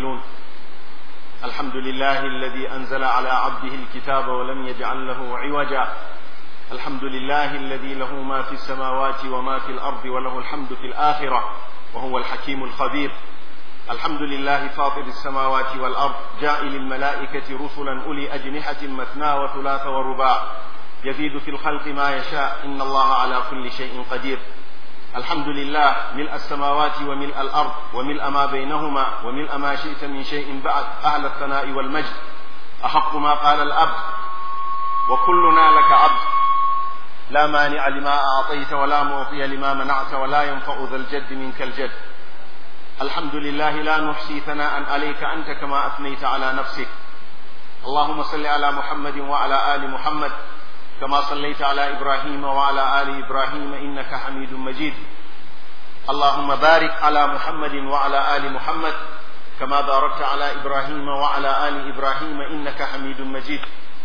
عاملون الحمد لله الذي أنزل على عبده الكتاب ولم يجعل له عوجا الحمد لله الذي له ما في السماوات وما في الأرض وله الحمد في الآخرة وهو الحكيم الخبير الحمد لله فاطر السماوات والأرض جائل الملائكة رسلا أولي أجنحة مثنى وثلاث ورباع يزيد في الخلق ما يشاء إن الله على كل شيء قدير الحمد لله ملء السماوات وملء الأرض وملء ما بينهما وملء ما شئت من شيء بعد أهل الثناء والمجد أحق ما قال الأبد وكلنا لك عبد لا مانع لما أعطيت ولا معطي لما منعت ولا ينفع ذا الجد منك الجد الحمد لله لا نحصي ثناء عليك أنت كما أثنيت على نفسك اللهم صل على محمد وعلى آل محمد كما صليت على إبراهيم وعلى آل إبراهيم إنك حميد مجيد اللهم بارك على محمد وعلى آل محمد كما باركت على إبراهيم وعلى آل إبراهيم إنك حميد مجيد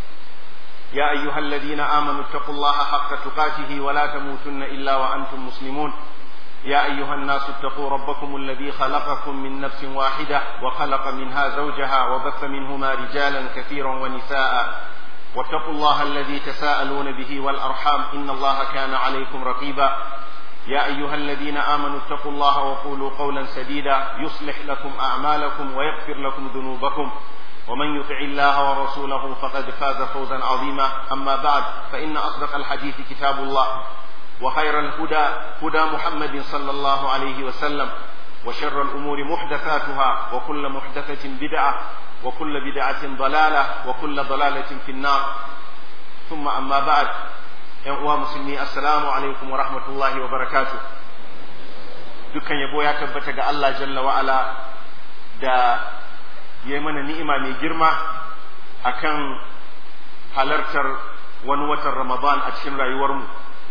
يا أيها الذين آمنوا اتقوا الله حق تقاته ولا تموتن إلا وأنتم مسلمون يا أيها الناس اتقوا ربكم الذي خلقكم من نفس واحدة وخلق منها زوجها وبث منهما رجالا كثيرا ونساء واتقوا الله الذي تساءلون به والأرحام إن الله كان عليكم رقيبا يا أيها الذين آمنوا اتقوا الله وقولوا قولا سديدا يصلح لكم أعمالكم ويغفر لكم ذنوبكم ومن يطع الله ورسوله فقد فاز فوزا عظيما أما بعد فإن أصدق الحديث كتاب الله وخير الهدى هدى محمد صلى الله عليه وسلم وشر الأمور محدثاتها وكل محدثة بدعة وكل بدعة ضلالة وكل ضلالة في النار ثم أما بعد يا مسلمي السلام عليكم ورحمة الله وبركاته dukkan yabo ya tabbata ga Allah jalla wa'ala da ya mana ni'ima mai girma akan halartar wani watan Ramadan a cikin rayuwarmu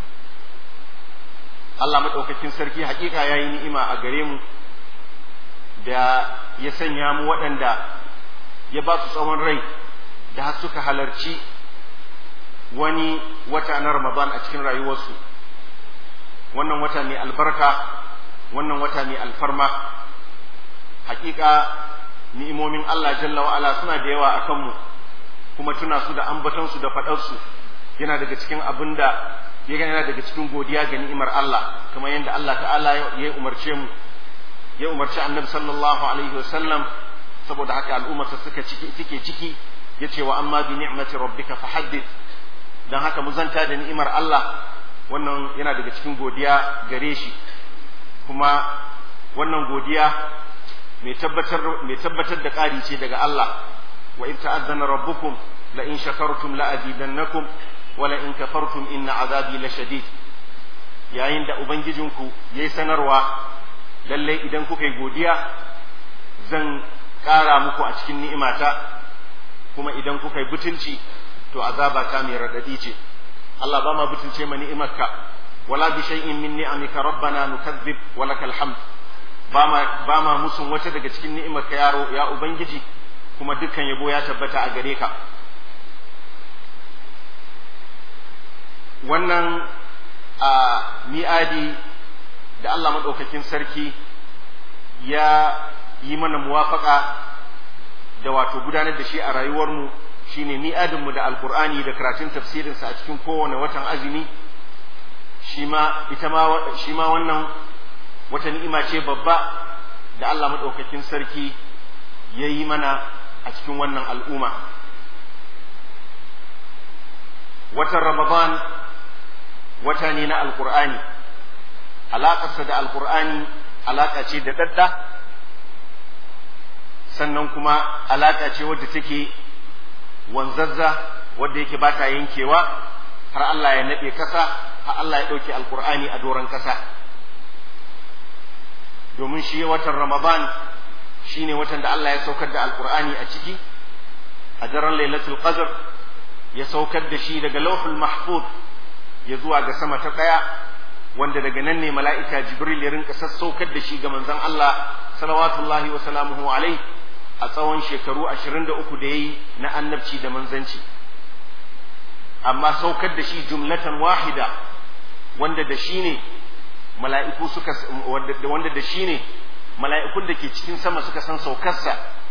Allah maɗaukakin sarki hakika ya yi ni'ima a gare mu da ya sanya mu waɗanda ya ba su tsawon rai da har suka halarci wani wata na Ramadan a cikin rayuwarsu wannan wata mai albarka wannan wata mai alfarma hakika ni'imomin Allah jalla wa'ala suna da yawa a kanmu kuma tuna su da ambatonsu da faɗarsu yana daga cikin abin da yana daga cikin godiya ga ni'imar Allah kamar yadda Allah ta'ala ya umarce mu ya umarci annabi sallallahu alaihi wasallam saboda haka al'ummarsa suka ciki take ciki yace wa amma bi ni'mati rabbika fahaddith dan haka mu zanta da ni'imar Allah wannan yana daga cikin godiya gare shi kuma wannan godiya mai tabbatar mai tabbatar da ƙari ce daga Allah wa in ta'azzana rabbukum la in shakartum la azidannakum wa la in kafartum inna azabi la shadid yayin da ubangijinku yayi sanarwa lalle idan kuka yi godiya zan ƙara muku a cikin ni'imata kuma idan kuka yi butulci to azaba ta mai radadi ce Allah ba ma butulce ma ni'imarka wala bi shay'in min ni'amika rabbana nukazzib wa lakal hamd ba ma ba ma musun wata daga cikin ni'imarka yaro ya ubangiji kuma dukkan yabo ya tabbata a gare ka wannan a mi'adi da Allah maɗaukakin sarki ya yi mana muwafaka da wato gudanar da shi a rayuwarmu shine mi'adinmu da alkur'ani da karatun tafsirinsa a cikin kowane watan azumi shi ma ita ma shi ma wannan wata ni'ima ce babba da Allah maɗaukakin sarki ya yi mana a cikin wannan al'umma watan ramadan wata ne na alkur'ani alaƙarsa da alkur'ani alaƙa ce da ɗaɗɗa sannan kuma alaƙa ce wadda take wanzazza wadda yake ba ta yankewa har Allah ya naɗe ƙasa har Allah ya ɗauke alkur'ani a doron ƙasa domin shi watan ramadan shine watan da Allah ya saukar da alkur'ani a ciki a daren lailatul qadr ya saukar da shi daga lauhul mahfuz ya zuwa ga sama ta ɗaya wanda daga nan ne mala'ika jibril ya rinka sassaukar da shi ga manzon Allah salawatullahi wa salamuhu alai a tsawon shekaru ashirin da uku da ya yi na annabci da manzanci amma saukar da shi jumlatan wahida wanda da shi ne mala'iku suka wanda da shi ne mala'ikun da ke cikin sama suka san saukarsa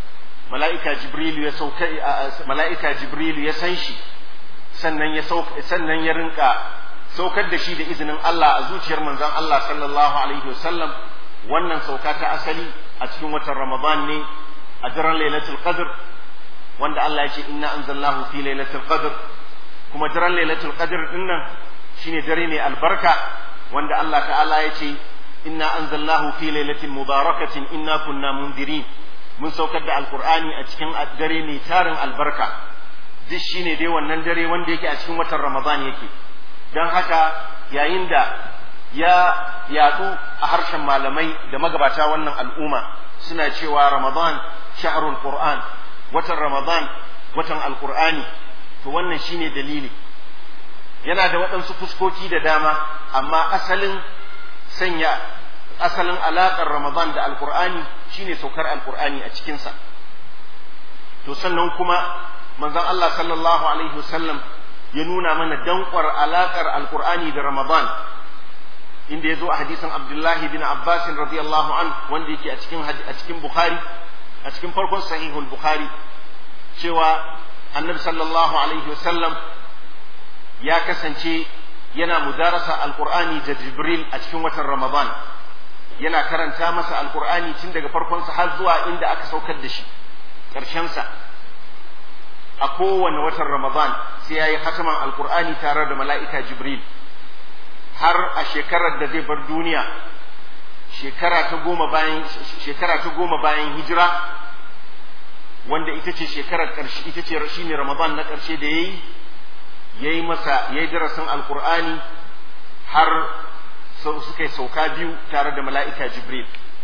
mala'ika jibrilu ya sauka mala'ika jibrilu ya san shi sannan ya sauka sannan ya rinka saukar da shi da izinin Allah a zuciyar manzon Allah sallallahu alaihi wasallam wannan sauka ta asali a cikin watan Ramadan ne a daren Lailatul Qadr wanda Allah ya ce inna anzalnahu fi Lailatul Qadr kuma daren Lailatul Qadr din nan shine dare mai albarka wanda Allah ta'ala ya ce inna anzalnahu fi lailatin mubarakatin inna kunna mundirin mun saukar da alqur'ani a cikin dare mai tarin albarka duk shine dai wannan dare wanda yake a cikin watan Ramadan yake don haka yayin da ya yadu a harshen malamai da magabata wannan al'umma suna cewa Ramadan shahrul Qur'an watan Ramadan watan alqur'ani to wannan shine dalili yana da waɗansu fuskoki da dama amma asalin sanya asalin alaƙar Ramadan da alqur'ani shine saukar alqur'ani a cikinsa to sannan kuma manzon Allah sallallahu alaihi wasallam ya nuna mana dankwar alaƙar alqur'ani da Ramadan inda ya zo a hadisin Abdullahi bin Abbas radiyallahu an wanda yake a cikin a cikin Bukhari a cikin farkon sahihul Bukhari cewa annabi sallallahu alaihi wasallam ya kasance yana mudarasa alqur'ani da Jibril a cikin watan Ramadan yana karanta masa alqur'ani tun daga farkon sa har zuwa inda aka saukar da shi ƙarshen sa a kowane watan Ramadan sai yayi hataman alqur'ani tare da mala'ika Jibril har a shekarar da zai bar duniya shekara ta goma bayan shekara ta goma bayan hijira wanda ita ce shekarar ƙarshe ita ce shine Ramadan na ƙarshe da yayi yayi masa yayi darasin alqur'ani har suka yi sauka biyu tare da mala'ika Jibril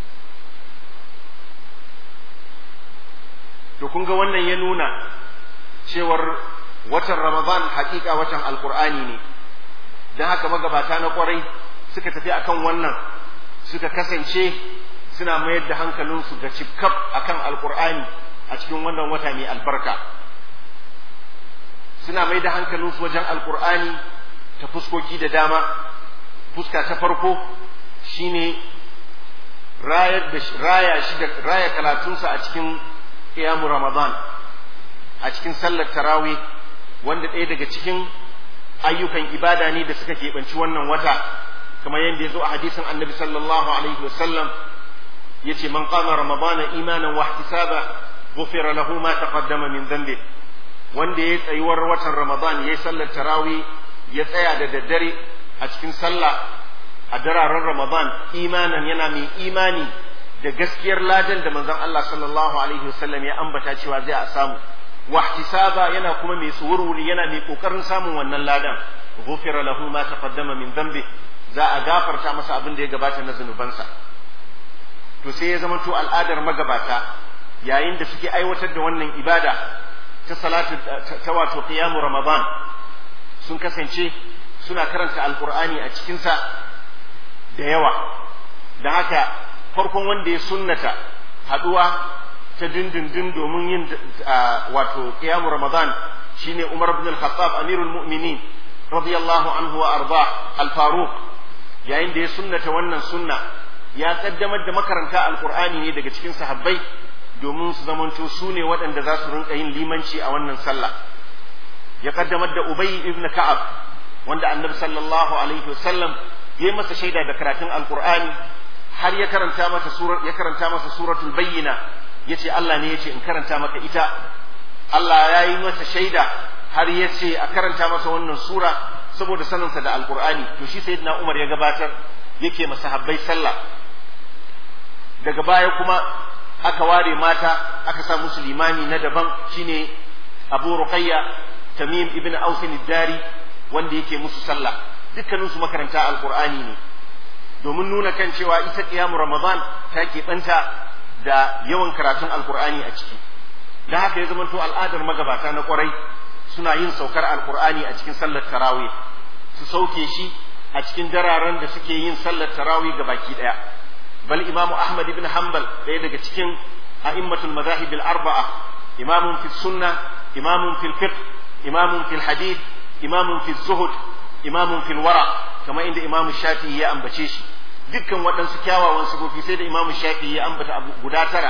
to kun ga wannan ya nuna cewar watan Ramadan hakika watan alqur'ani ne don haka magabata na kwarai suka tafi akan wannan suka kasance suna mayar da hankalinsu ga cikaf akan alkur'ani a cikin wannan wata mai albarka suna mai da hankalinsu wajen alkur'ani ta fuskoki da dama fuska ta farko shine rayar da raya shi da raya karatunsa a cikin qiyamu ramadan a cikin sallar tarawih wanda ɗaya daga cikin ayyukan ibada ne da suka keɓanci wannan wata kamar yadda ya zo a hadisin annabi sallallahu alaihi wasallam ya ce man qama ramadana imanan wa ihtisaba ghufira lahu ma taqaddama min dhanbi wanda ya tsayuwar watan ramadan ya yi sallar tarawi ya tsaya da daddare a cikin sallah a dararen ramadan imanan yana mai imani da gaskiyar ladan da manzon Allah sallallahu alaihi wasallam ya ambata cewa zai a samu wahtisaba yana kuma mai tsuwurwuri yana mai kokarin samun wannan ladan ghufira lahu ma taqaddama min dhanbi za a gafarta masa abin da ya gabata na zunubansa to sai ya zama to al'adar magabata yayin da suke aiwatar da wannan ibada ta salatu ta wato qiyamu ramadan sun kasance suna karanta alqur'ani a cikin sa da yawa da haka farkon wanda ya sunnata haduwa ta dindindin domin yin wato qiyamu ramadan shine Umar ibn al-Khattab amirul mu'minin radiyallahu anhu wa arda al-Faruq yayin da ya sunnata wannan sunna ya kaddamar da makaranta alqur'ani ne daga cikin sahabbai domin su zamanto su ne waɗanda za su rinka yin limanci a wannan sallah ya kaddamar da Ubay ibn Ka'ab wanda annabi sallallahu alaihi wasallam ya masa shaida da karatun alqur'ani har ya karanta masa surar ya karanta masa suratul bayyina yace Allah ne yace in karanta maka ita Allah ya yi masa shaida har yace a karanta masa wannan sura saboda saninsa da alqur'ani to shi sayyidina Umar ya gabatar yake masahabbai sallah daga baya kuma aka ware mata aka sa musu limami na daban shine Abu Ruqayya Tamim ibn Aus dari wanda yake musu sallah dukkanin su makaranta alqur'ani ne domin nuna kan cewa ita qiyamu ramadan ta keɓanta da yawan karatun alqur'ani a ciki da haka ya zamanto al'adar magabata na kwarai suna yin saukar alqur'ani a cikin sallar tarawih su sauke shi a cikin dararen da suke yin sallar tarawih ga baki daya bal imamu ahmad ibn hanbal ɗaya daga cikin a'immatul madahib al-arba'a imamun fi sunna imamun fil fiqh imamun fil hadith imamun fi zuhud imamun fil wara kamar inda imamu shafi'i ya ambace shi dukkan waɗansu kyawawan sifofi sai da imamu shafi'i ya ambata abu guda tara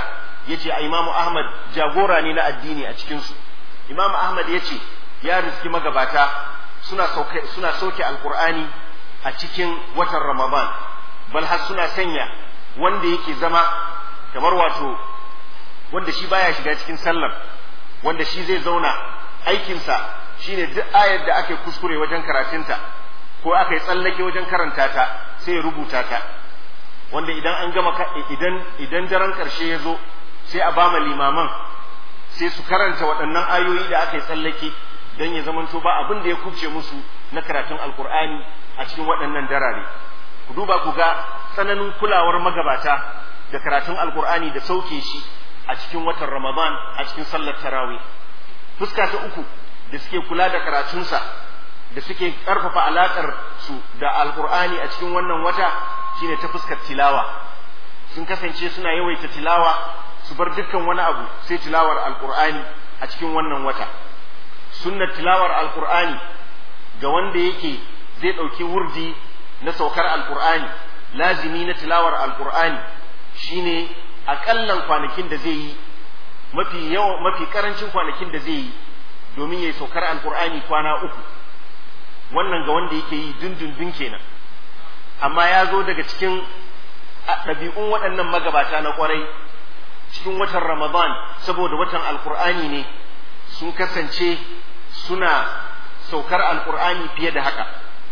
yace a imamu ahmad jagora ne na addini a cikin su imamu ahmad yace ya riski magabata suna sauke suna sauke alqur'ani a cikin watan ramadan bal har suna sanya wanda yake zama kamar wato wanda shi baya shiga cikin sallar wanda shi zai zauna aikinsa shine duk ayar da aka yi kuskure wajen karatunta ko aka yi tsallake wajen karanta ta sai ya rubuta ta wanda idan an gama idan idan daren karshe ya zo sai a bama limaman sai su karanta waɗannan ayoyi da aka yi tsallake don ya zamanto ba abin da ya kubce musu na karatun alkur'ani a cikin waɗannan darare ku duba ku ga tsananin kulawar magabata da karatun alkur'ani da sauke shi a cikin watan ramadan a cikin sallar tarawih fuska ta uku da suke kula da karatunsa da suke ƙarfafa alaƙar su da alkur'ani a cikin wannan wata shine ta fuskar tilawa sun kasance suna yawaita tilawa su bar dukkan wani abu sai tilawar alkur'ani a cikin wannan wata sunnar tilawar alkur'ani ga wanda yake zai ɗauki wurdi na saukar alkur'ani lazimi na tilawar alkur'ani shine aƙallan kwanakin da zai yi mafi yawa mafi karancin kwanakin da zai yi domin ya yi saukar alkur'ani kwana uku wannan ga wanda yake yi dundundun kenan amma ya zo daga cikin ɗabi'un waɗannan magabata na ƙwarai cikin watan ramadan saboda watan alkur'ani ne sun kasance suna saukar alkur'ani fiye da haka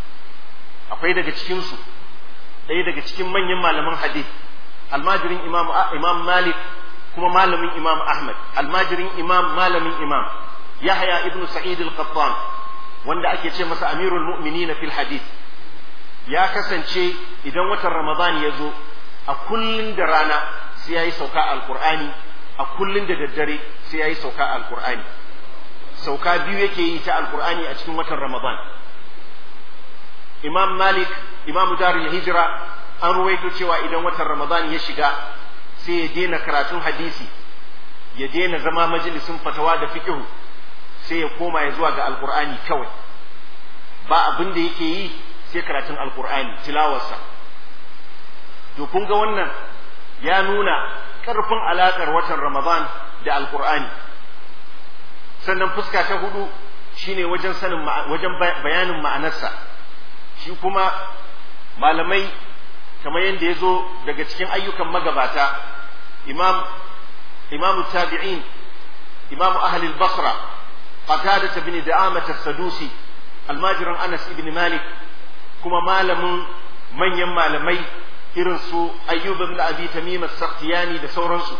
akwai daga cikinsu ɗaya daga cikin manyan malaman hadith almajirin imam, imam malik kuma malamin imam ahmad almajirin imam malamin imam yahya ibn sa'id al-qattan wanda ake ce masa amirul mu'minin fil hadith ya kasance idan watan ramadan ya zo a kullun da rana sai yayi sauka alqur'ani a kullun da daddare sai yayi sauka alqur'ani sauka biyu yake yi ta alqur'ani a cikin watan ramadan imam malik imam darul hijra an ruwaito cewa idan watan ramadan ya shiga sai ya daina karatun hadisi ya daina zama majalisin fatawa da fiqhu sai ya koma ya zuwa ga alqur'ani kawai ba abin da yake yi sai karatun alqur'ani tilawarsa to kun ga wannan ya nuna karfin alakar watan ramadan da alqur'ani sannan fuska ta hudu shine wajen sanin wajen bayanin ma'anarsa shi kuma malamai kamar yadda ya zo daga cikin ayyukan magabata imam imamu tabi'in imamu ahli basra qatada bin da'amat as-sadusi almajiran anas ibn malik kuma malamin manyan malamai irin su ayyub ibn abi tamim as-sakhtiyani da sauransu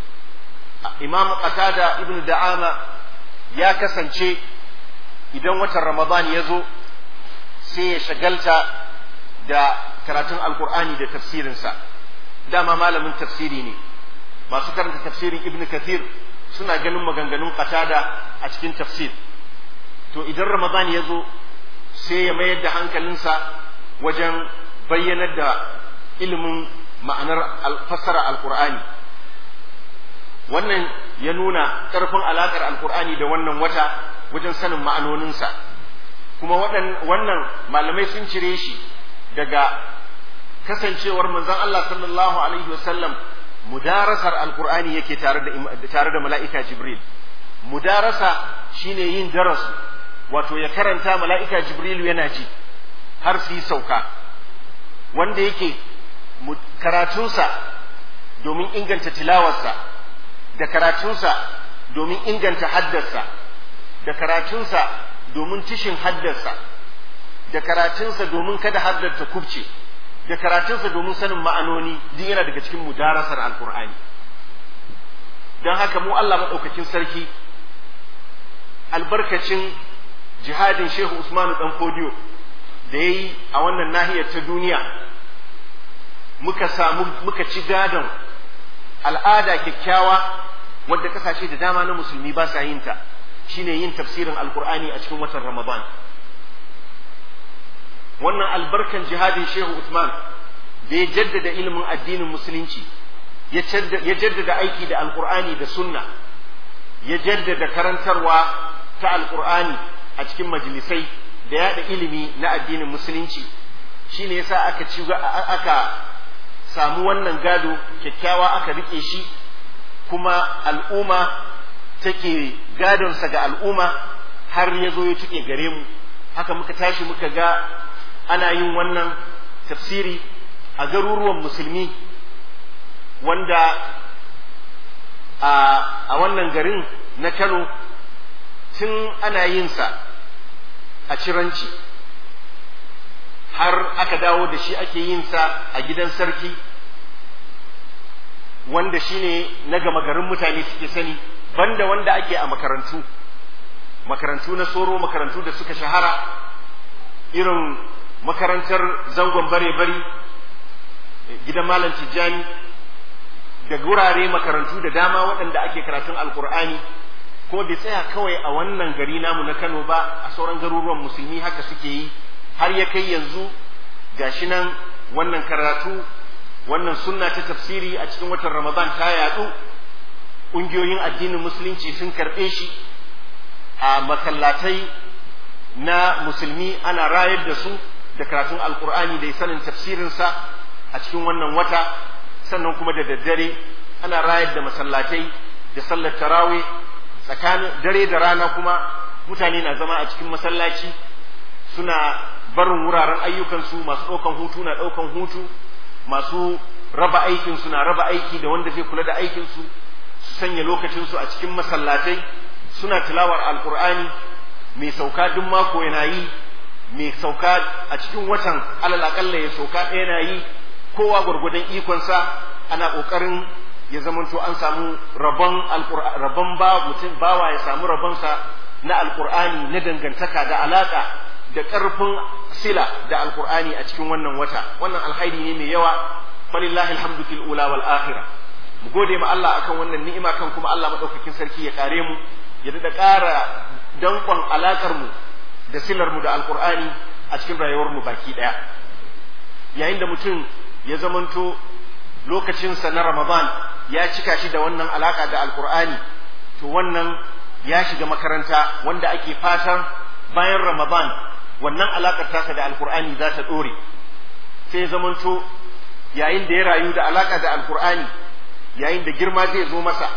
imam qatada ibn da'ama ya kasance idan watan ramadan ya zo sai ya shagalta da karatun alkur'ani da tafsirinsa dama malamin tafsiri ne masu karanta tafsirin ibn kathir suna ganin maganganun qatada a cikin tafsir to idan ramadan ya zo sai ya mayar da hankalinsa wajen bayyanar da ilimin ma'anar fassara alkur'ani wannan ya nuna ƙarfin alaƙar alkur'ani da wannan wata wajen sanin ma'anoninsa kuma wannan malamai sun cire shi daga kasancewar manzon Allah sallallahu alaihi wasallam mudarasar alkur'ani yake tare da tare da mala'ika jibril mudarasa shine yin darasu wato ya karanta mala'ika jibril yana ji har su yi sauka wanda yake karatunsa domin inganta tilawarsa da karatunsa domin inganta haddarsa da karatunsa domin tishin haddarsa da karatunsa domin kada haddarta kubce da karatunsa domin sanin ma'anoni duk yana daga cikin mudarasar alkur'ani don haka mu Allah maɗaukakin sarki albarkacin jihadin shehu usmanu dan fodiyo da ya yi a wannan nahiyar ta duniya muka samu muka ci gadon al'ada kyakkyawa wadda kasashe da dama na musulmi ba sa yin ta shine yin tafsirin alkur'ani a cikin watan ramadan wannan albarkan jihadin shehu usman da ya jaddada ilimin addinin musulunci ya jaddada aiki da alkur'ani da sunna ya jaddada karantarwa ta alkur'ani a cikin majalisai da yada ilimi na addinin musulunci shine yasa aka ci aka samu wannan gado kyakkyawa aka rike shi kuma al'umma take gadonsa ga al'umma har ya zo ya tuke gare mu haka muka tashi muka ga ana yin wannan tafsiri a garuruwan musulmi wanda a wannan garin na Kano tun ana yinsa a ciranci har aka dawo da shi ake yinsa a gidan sarki wanda shine na gama garin mutane suke sani banda wanda ake a makarantu makarantu na soro makarantu da suka shahara irin makarantar zangon bare-bari gidan malam tijjani da gurare makarantu da dama waɗanda ake karatun alkur'ani ko bai tsaya kawai a wannan gari namu na kano ba a sauran garuruwan musulmi haka suke yi har ya kai yanzu gashi nan wannan karatu wannan sunna ta tafsiri a cikin watan ramadan ta yadu ƙungiyoyin addinin musulunci sun karɓe shi a masallatai na musulmi ana rayar da su da karatun alkur'ani da sanin tafsirinsa a cikin wannan wata sannan kuma da daddare ana rayar da masallatai da sallar tarawih tsakanin dare da rana kuma mutane na zama a cikin masallaci suna barin wuraren ayyukansu masu ɗaukan hutu na ɗaukan hutu masu raba aikinsu na raba aiki da wanda zai kula da aikinsu su sanya lokacinsu a cikin masallatai suna tilawar alkur'ani mai sauka duk mako yana yi mai sauka a cikin watan alal akalla ya sauka ɗaya na yi kowa gwargwadon ikonsa ana ƙoƙarin ya zamanto an samu rabon rabon ba mutum bawa ya samu rabonsa na alkur'ani na dangantaka da alaka da ƙarfin sila da alkur'ani a cikin wannan wata wannan alhairi ne mai yawa falillahi alhamdu fil ula wal akhirah mu gode ma Allah akan wannan ni'ima kan kuma Allah madaukakin sarki ya kare mu ya da ƙara dankon alakar mu da silar mu da alkur'ani a cikin rayuwar mu baki daya yayin da mutum ya zamanto lokacinsa na Ramadan ya cika shi da wannan alaka da alkur'ani to wannan ya shiga makaranta wanda ake fatan bayan Ramadan wannan alakar tasa da alkur'ani za ta dore sai zamanto yayin da ya rayu da alaka da alkur'ani yayin da girma zai zo masa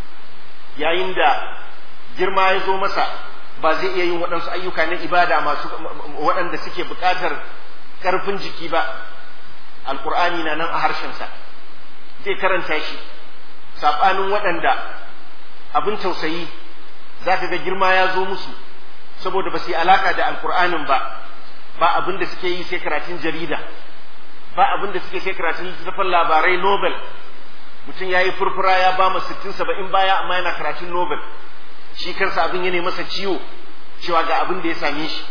yayin da girma ya zo masa ba zai iya yin waɗansu ayyuka na ibada masu waɗanda suke buƙatar ƙarfin jiki ba alkur'ani na nan a harshensa zai karanta shi saɓanin waɗanda abin tausayi za ka ga girma ya zo musu saboda ba su yi alaƙa da alkur'anin ba ba abin da suke yi sai karatun jarida ba abin da suke sai karatun littattafan labarai nobel mutum ya yi furfura ya ba mu sittin saba'in baya amma yana karatun nobel shi kansa abin ya masa ciwo cewa ga abin da ya same shi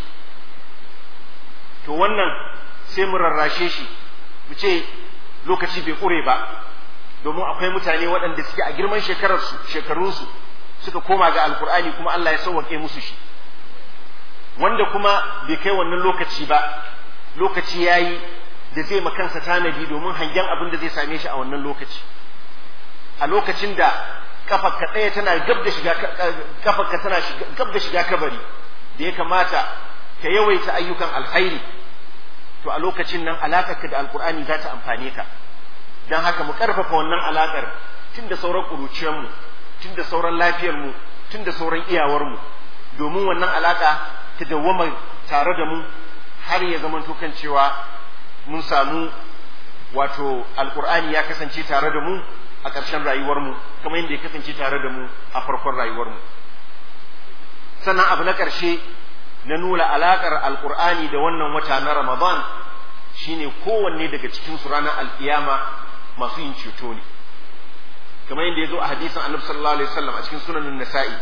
to wannan sai mu rarrashe shi mu ce lokaci bai ƙure ba domin akwai mutane waɗanda suke a girman shekararsu shekarunsu suka koma ga alkur'ani kuma Allah ya sauwaƙe musu shi wanda kuma bai kai wannan lokaci ba lokaci ya yi da zai makansa tanadi domin hangen abin da zai same shi a wannan lokaci a lokacin da kafarka ɗaya tana gab da shiga kafarka tana gab da shiga kabari da ya kamata ka yawaita ayyukan alkhairi to a lokacin nan alakarka da alkur'ani za ta amfane ka don haka mu karfafa wannan alakar tun da sauran ƙuruciyarmu tun da sauran lafiyarmu tun da sauran iyawarmu domin wannan alaka ta dawwama tare da mu har ya zama kan cewa mun samu wato alkur'ani ya kasance tare da mu a ƙarshen rayuwarmu kamar yadda ya kasance tare da mu a farkon rayuwarmu sannan abu na ƙarshe na nuna alaƙar alkur'ani da wannan wata na ramadan shine kowanne daga cikin su ranar alkiyama masu yin ceto ne kamar yadda ya zo a hadisin annabi sallallahu alaihi wasallam a cikin sunanin nasa'i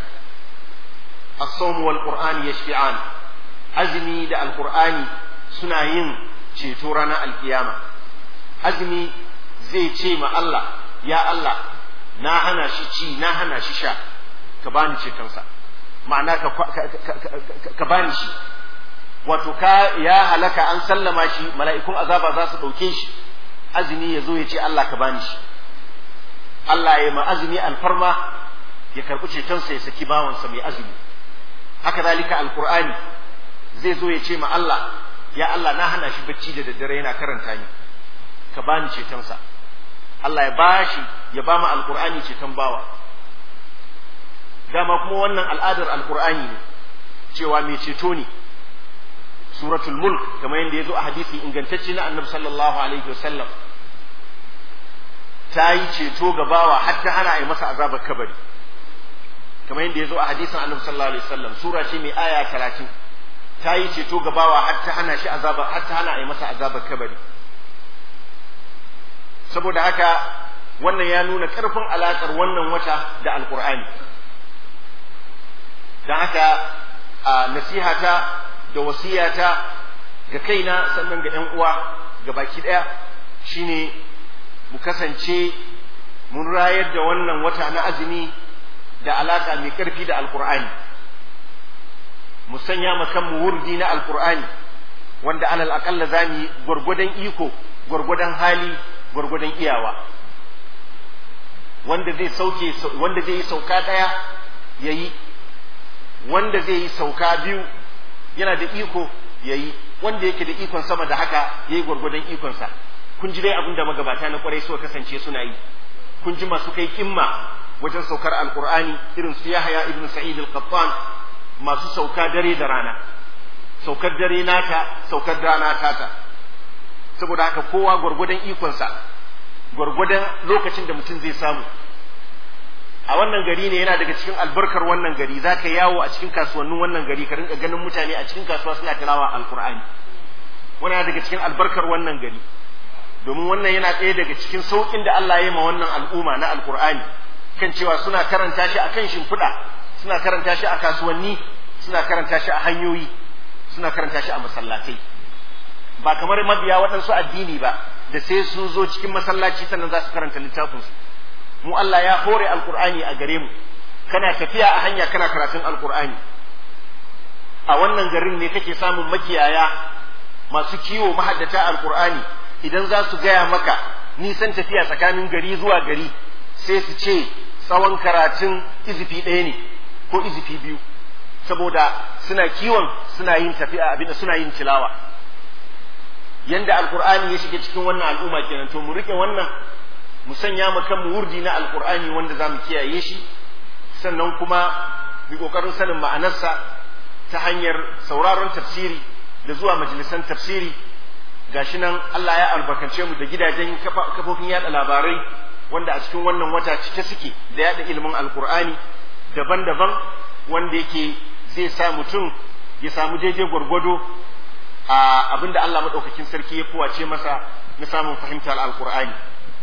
as-sawm wal qur'an yashfi'an azmi da alqur'ani suna yin ceto ranar alkiyama azmi zai ce ma Allah ya Allah na hana shi ci na hana shi sha ka bani cetonsa ma'ana ka ka bani shi wato ka ya halaka an sallama shi mala'ikun azaba za su ɗauke shi azumi ya zo ya ce Allah ka bani shi Allah ya ma azumi alfarma ya karɓi cetonsa ya saki bawansa mai azumi haka zalika alqur'ani zai zo ya ce ma Allah ya Allah na hana shi bacci da daddare yana karanta ni ka bani cetonsa Allah ya bashi ya ba mu alqur'ani ceton bawa dama kuma wannan al'adar alqur'ani ne cewa mai ceto ne suratul mulk kamar yadda ya zo a hadisi ingantacce na annabi sallallahu alaihi wasallam ta yi ceto ga bawa har ta hana a yi masa azabar kabari kamar yadda ya zo a hadisin annabi sallallahu alaihi wasallam sura ce mai aya talatin ta yi ceto ga bawa har ta hana shi azabar har ta hana a yi masa azabar kabari saboda haka wannan ya nuna ƙarfin alaƙar wannan wata da alƙur'ani don haka a nasihata da wasiyata ga kaina sannan ga ‘yan uwa ga baki ɗaya shine mu kasance mun rayar da wannan wata na azumi da alaƙa mai ƙarfi da alƙur'ani mu sanya ma kanmu wurdi na alƙur'ani wanda alal aƙalla za mu yi gwargwadon iko gwargwadon hali gwargwadon iyawa wanda zai sauke wanda zai yi sauka ɗaya ya yi wanda zai yi sauka biyu yana da iko ya yi wanda yake da ikon sama da haka ya yi gwargwadon ikonsa kun ji dai abin da magabata na kwarai suka kasance suna yi kun ji masu kai kimma wajen saukar alkur'ani irin su yahaya ibn sa'id al-qattan masu sauka dare da rana saukar dare nata saukar rana tata saboda haka kowa gwargwadon ikonsa gwargwadon lokacin da mutum zai samu a wannan gari ne yana daga cikin albarkar wannan gari za ka yawo a cikin kasuwannin wannan gari ka rinka ganin mutane a cikin kasuwa suna tilawa alkur'ani wannan daga cikin albarkar wannan gari domin wannan yana ɗaya daga cikin sauƙin da Allah ya yi ma wannan al'umma na alkur'ani kan cewa suna karanta shi a kan shimfiɗa suna karanta shi a kasuwanni suna karanta shi a hanyoyi suna karanta shi a masallatai ba kamar mabiya waɗansu addini ba da sai sun zo cikin masallaci sannan za su karanta littafinsu mu Allah ya hore alkur'ani a gare mu kana tafiya a hanya kana karatun alkur'ani a wannan garin ne kake samun makiyaya masu kiwo mahaddata alkur'ani idan za su gaya maka nisan tafiya tsakanin gari zuwa gari sai su ce tsawon karatun izifi ɗaya ne ko izifi biyu saboda suna kiwon suna yin tafiya abinda suna yin tilawa yanda alkur'ani ya shiga cikin wannan al'umma kenan to mu rike wannan mu sanya mu kanmu wurdi na alkur'ani wanda za mu kiyaye shi sannan kuma mu kokarin sanin ma'anarsa ta hanyar sauraron tafsiri da zuwa majalisan tafsiri gashi nan Allah ya albarkace mu da gidajen kafofin yada labarai wanda a cikin wannan wata cike suke da yada ilimin alkur'ani daban-daban wanda yake zai sa mutum ya samu daidai gwargwado a abinda Allah madaukakin sarki ya kowace masa na samun fahimtar alkur'ani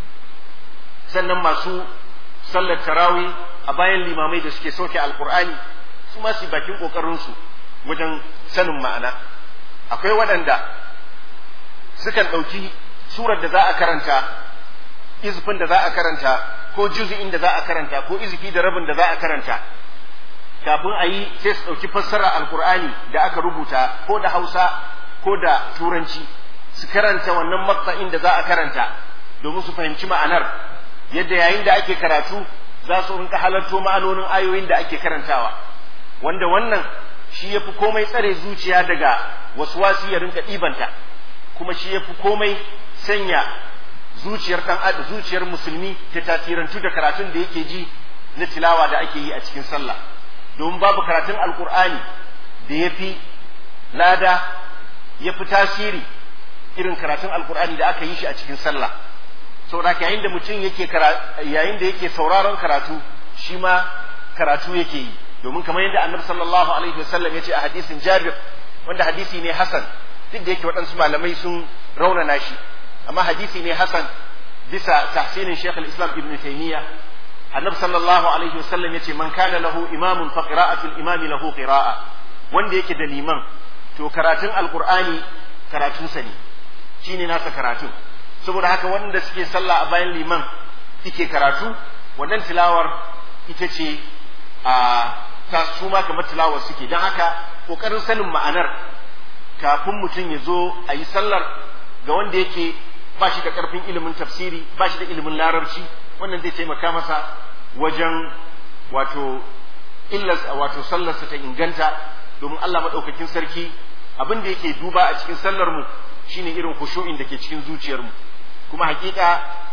sannan masu sallar tarawi a bayan limamai da suke sauke alkur'ani su ma su bakin kokarinsu wajen sanin ma'ana akwai waɗanda sukan ɗauki surar da za a karanta izifin da za a karanta ko juzi'in da za a karanta ko izifi da rabin da za a karanta kafin a yi sai su ɗauki fassara alkur'ani da aka rubuta ko da hausa ko da turanci su karanta wannan matsa'in da za a karanta domin su fahimci ma'anar yadda yayin da ake karatu za su rinka halarto ma'anonin ayoyin da ake karantawa wanda wannan shi ya fi komai tsare zuciya daga waswasi ya rinka ɗibanta kuma shi ya fi komai sanya zuciyar ɗan adam zuciyar musulmi ta tasirantu da karatun da yake ji na tilawa da ake yi a cikin sallah domin babu karatun alkur'ani da ya fi lada ya fi tasiri irin karatun alkur'ani da aka yi shi a cikin sallah saboda yayin da mutum yake yayin da yake sauraron karatu shi ma karatu yake yi domin kamar yadda annabi sallallahu alaihi wasallam ya ce a hadisin jabir wanda hadisi ne hasan duk da yake waɗansu malamai sun raunana shi amma hadisi ne hasan bisa tahsinin shaykh al-islam ibn taymiya annabi sallallahu alaihi wasallam ya ce man kana lahu imamun fa qira'atul imami lahu qira'a wanda yake da liman to karatun alqur'ani karatunsa ne shine nasa karatun saboda haka wanda suke sallah a bayan liman suke karatu wannan tilawar ita ce a ta su ma kamar tilawar suke don haka kokarin sanin ma'anar kafin mutum ya zo a yi sallar ga wanda yake ba shi da karfin ilimin tafsiri ba shi da ilimin larabci wannan zai taimaka masa wajen wato illas wato sallarsa ta inganta domin Allah maɗaukakin sarki abin da yake duba a cikin sallar mu shine irin khushu'in da ke cikin zuciyar mu kuma hakika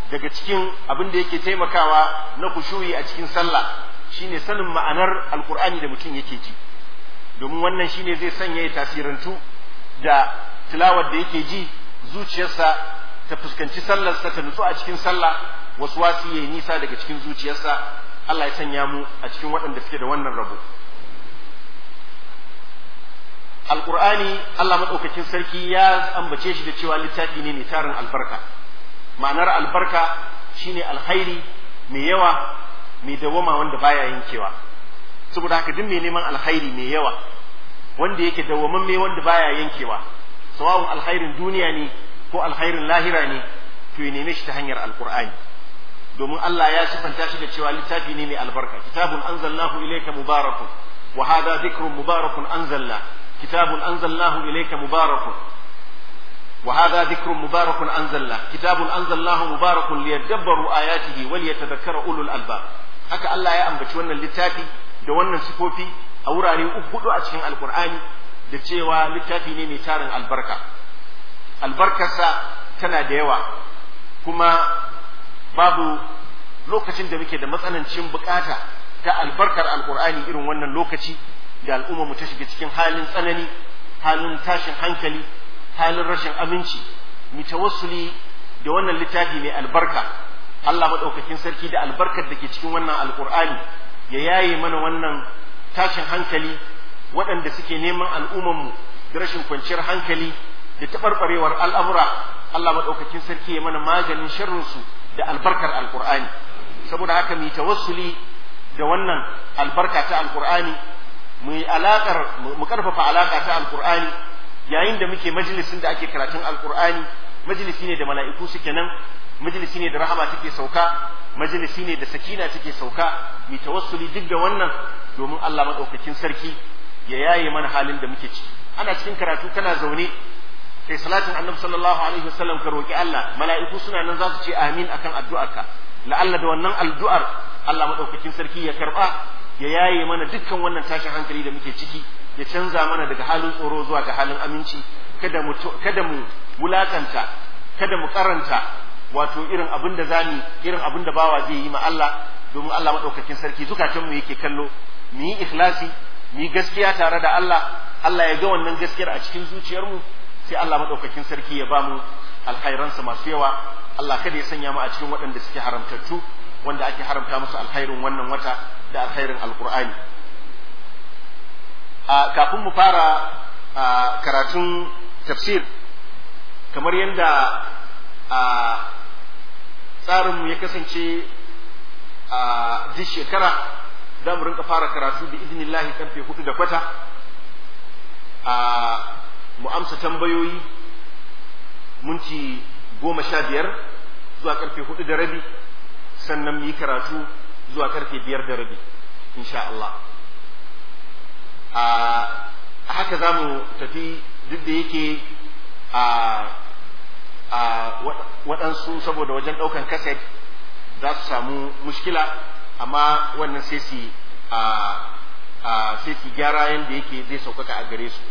daga cikin abin da yake taimakawa na kushuyi a cikin sallah shine sanin ma'anar alkur'ani da mutum yake ji domin wannan shine zai sanya ya tasirantu da tilawar da yake ji zuciyarsa ta fuskanci sallarsa ta nutsu a cikin sallah wasu wasi yayi nisa daga cikin zuciyarsa Allah ya sanya mu a cikin waɗanda suke da wannan rabo alkur'ani Allah maɗaukakin sarki ya ambace shi da cewa littafi ne mai tarin albarka ma'anar albarka shine alkhairi mai yawa mai dawama wanda baya yankewa saboda haka duk mai neman alkhairi mai yawa wanda yake dawwamamme wanda baya yankewa sawa'un alkhairin duniya ne ko alkhairin lahira ne to ya neme shi ta hanyar alkur'ani domin Allah ya sifanta shi da cewa littafi ne mai albarka kitabun anzalnahu ilayka mubarakun wa hadha dhikrun mubarakun anzalna kitabun anzalnahu ilayka mubarakun wa hadha dhikrun mubarakun anzalna kitabun anzalnahu mubarakun liyadabbaru ayatihi wa liyatadhakkara ulul albab haka Allah ya ambaci wannan littafi da wannan sifofi a wurare uku hudu a cikin alkur'ani da cewa littafi ne mai tarin albarka albarkarsa tana da yawa kuma babu lokacin da muke da matsanancin bukata ta albarkar alkur'ani irin wannan lokaci da al'umma mu ta shiga cikin halin tsanani halin tashin hankali halin rashin aminci mu tawassuli da wannan littafi mai albarka Allah madaukakin sarki da albarkar da ke cikin wannan alkur'ani ya yaye mana wannan tashin hankali waɗanda suke neman al'ummanmu da rashin kwanciyar hankali da taɓarɓarewar al'amura Allah maɗaukakin sarki ya mana maganin sharrinsu da albarkar alƙur'ani saboda haka mu tawassuli da wannan albarka ta alƙur'ani mu yi alaƙar mu ƙarfafa alaƙa ta alƙur'ani yayin da muke majalisin da ake karatun alƙur'ani majalisi ne da mala'iku suke nan majalisi ne da rahama take sauka majalisi ne da sakina take sauka mu tawassuli duk da wannan domin Allah maɗaukakin sarki ya yaye mana halin da muke ciki ana cikin karatu kana zaune kai salatin annabi sallallahu alaihi wasallam ka roki Allah mala'iku suna nan za su ce amin akan addu'arka la'alla da wannan addu'ar Allah madaukakin sarki ya karba ya yaye mana dukkan wannan tashin hankali da muke ciki ya canza mana daga halin tsoro zuwa ga halin aminci kada mu kada mu wulakanta kada mu karanta wato irin abin da zani irin abin da bawa zai yi ma Allah domin Allah madaukakin sarki zukatanmu yake kallo mu yi ikhlasi mu yi gaskiya tare da Allah Allah ya ga wannan gaskiyar a cikin zuciyarmu sai Allah madaukakin sarki ya ba mu alkhairansa masu yawa Allah kada ya sanya mu a cikin waɗanda suke haramtattu wanda ake haramta musu alkhairin wannan wata da alkhairin alkur'ani a kafin mu fara karatun tafsir kamar yadda a tsarinmu ya kasance a duk shekara za mu rinka fara karatu da idinillahi karfe hudu da kwata a mu amsa tambayoyi minti goma sha biyar zuwa karfe hudu da rabi sannan mu yi karatu zuwa karfe biyar da rabi insha Allah a haka za mu tafi duk da yake a a waɗansu saboda wajen ɗaukan kaset za su samu mushkila amma wannan sai su sai su gyara yadda yake zai sauƙaƙa a gare su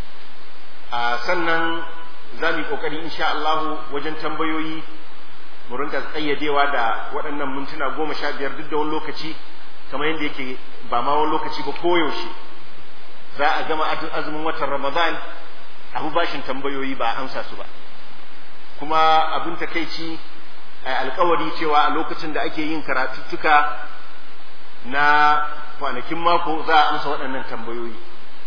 sannan za mu yi ƙoƙari insha Allahu wajen tambayoyi mu rinka tsayyadewa da waɗannan mintuna goma sha biyar duk da wani lokaci kamar yadda yake ba ma wani lokaci ba koyaushe za a gama azumin watan ramadan abu bashin tambayoyi ba amsa su ba kuma abin takaici alkawari cewa a lokacin da ake yin karatuttuka na kwanakin mako za a amsa waɗannan tambayoyi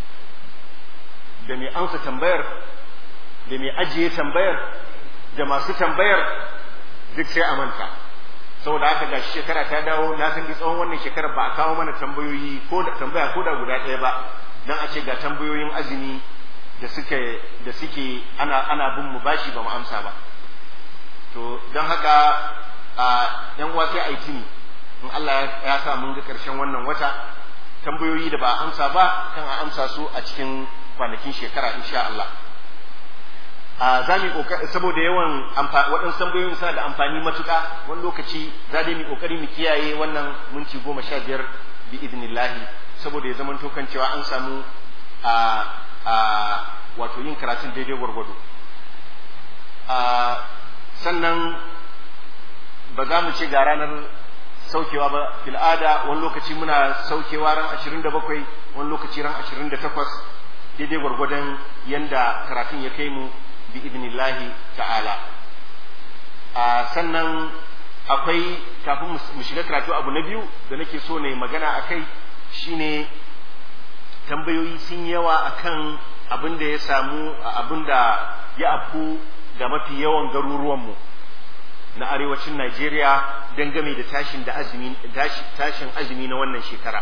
da mai amsa tambayar da mai ajiye tambayar da masu tambayar duk sai a manta saboda haka ga shekara ta dawo na san tsawon wannan shekarar ba a kawo mana tambayoyi ko da tambaya ko da guda ɗaya ba dan a ce ga tambayoyin azumi da suke da suke ana ana bin mu bashi ba mu amsa ba to don haka a yan uwa sai a yi tuni in Allah ya sa mun ga karshen wannan wata tambayoyi da ba a amsa ba kan a amsa su a cikin kwanakin shekara insha Allah a za mu saboda yawan waɗansu tambayoyin suna da amfani matuƙa wani lokaci za dai mu kokari mu kiyaye wannan minti goma sha biyar bi idnillahi saboda ya zamanto kan cewa an samu a a wato yin karatun daidai gwargwado sannan ba za mu ce ga ranar saukewa ba fil'ada wani lokaci muna saukewa ran 27 wani lokaci ran 28 daidai gwargwadon yanda karatun ya kai mu bi idnillahi ta'ala a sannan akwai kafin mu shiga karatu abu na biyu da nake so ne magana a kai shine tambayoyi sun yawa akan abin da ya samu abin da ya afku ga mafi yawan garuruwanmu na arewacin Najeriya dangane da tashin da azumi tashin azumi na wannan shekara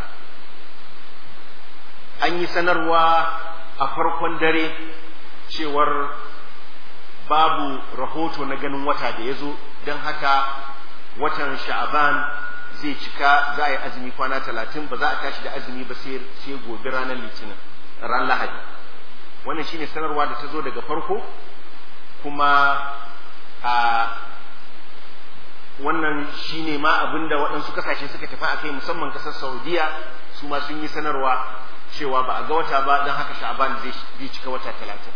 an yi sanarwa a farkon dare cewar babu rahoto na ganin wata da ya zo don haka watan sha'aban zai cika za a yi azumi kwana talatin ba za a tashi da azumi ba sai gobe ranar litinin ran lahadi wannan shine sanarwa da ta zo daga farko kuma a wannan shine ma abinda waɗansu kasashe suka tafi a kai musamman ƙasar saudiya su ma sun yi sanarwa cewa ba a ga wata ba don haka sha'aban zai cika wata talatin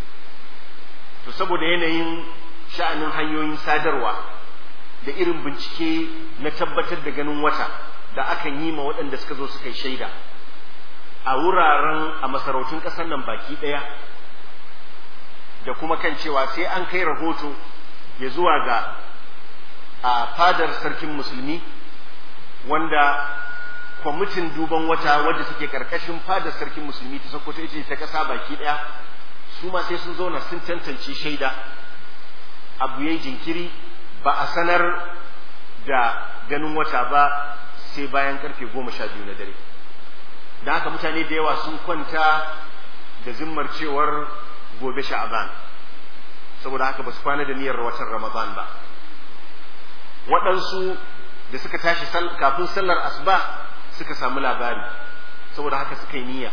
to saboda yanayin sha'anin hanyoyin sadarwa da irin bincike na tabbatar da ganin wata da akan yi ma waɗanda suka zo suka yi shaida a wuraren a masarautun ƙasar nan baki ɗaya da kuma kan cewa sai an kai rahoto ya zuwa ga a fadar sarkin musulmi wanda kwamitin duban wata wadda suke karkashin fadar sarkin musulmi ta sokoto ita ta kasa baki daya su ma sai sun zauna sun tantance shaida abu yayi jinkiri ba a sanar da ganin wata ba sai bayan karfe goma sha biyu na dare da haka mutane da yawa sun kwanta da zimmar cewar gobe sha'aban saboda haka ba su kwana da niyyar watan ramadan ba waɗansu da suka tashi kafin sallar asuba suka samu labari saboda haka suka yi niyya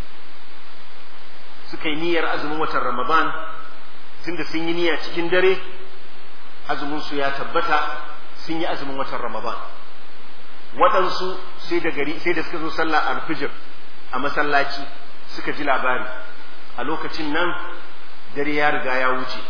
suka yi niyyar azumin watan ramadan tunda sun yi niyya cikin dare azumin su ya tabbata sun yi azumin watan ramadan waɗansu sai da gari sai da suka zo sallah alfijir a masallaci suka ji labari a lokacin nan dare ya riga ya wuce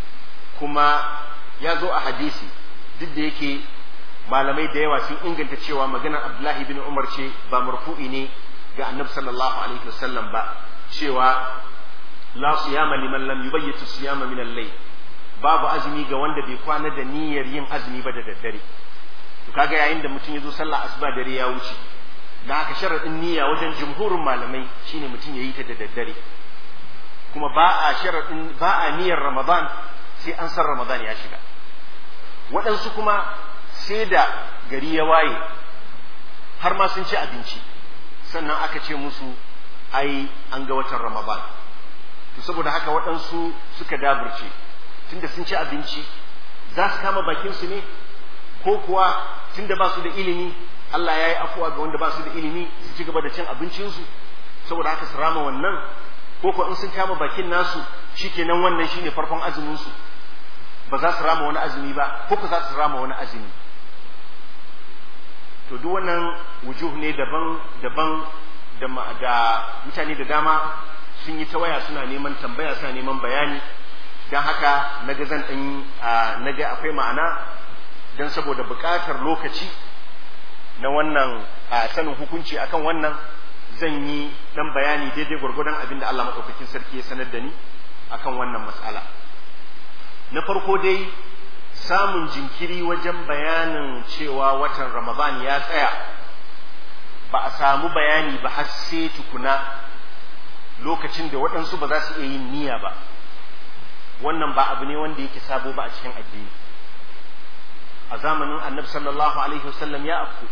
kuma ya zo a hadisi duk da yake malamai da yawa sun inganta cewa maganar Abdullahi bin Umar ce ba marfu'i ne ga Annabi sallallahu alaihi wasallam ba cewa la siyama liman lam yubayyitu siyama min al-layl babu azumi ga wanda bai kwana da niyyar yin azumi ba da daddare to kaga yayin da mutum ya zo sallah asuba dare ya wuce da haka sharadin niyya wajen jumhurin malamai shine mutum ya yi ta da daddare kuma ba a sharadin ba a niyyar Ramadan sai an san Ramadan ya shiga waɗansu kuma sai da gari ya waye har ma sun ci abinci sannan aka ce musu ai an ga watan ramadan to saboda haka waɗansu suka daburce tunda sun ci abinci za su kama bakinsu ne ko kuwa tunda ba su da ilimi Allah ya yi afuwa ga wanda ba su da ilimi su ci gaba da cin abincinsu saboda haka su rama wannan ko kuwa in sun kama bakin nasu shikenan wannan shine farkon azumin su ba za su rama wani azumi ba ko ku za su rama wani azumi to duk wannan wujuh ne daban daban da da mutane da dama sun yi ta waya suna neman tambaya suna neman bayani don haka naga zan ɗan naga akwai ma'ana don saboda buƙatar lokaci na wannan sanin hukunci akan wannan zan yi ɗan bayani daidai gwargwadon abin da Allah maɗaukakin sarki ya sanar da ni akan wannan matsala. na farko dai samun jinkiri wajen bayanin cewa watan ramadan ya tsaya ba a samu bayani ba har sai tukuna lokacin da waɗansu ba za su iya yin niyya ba wannan ba abu ne wanda yake sabo ba a cikin addini a zamanin annabi sallallahu alaihi wasallam ya afku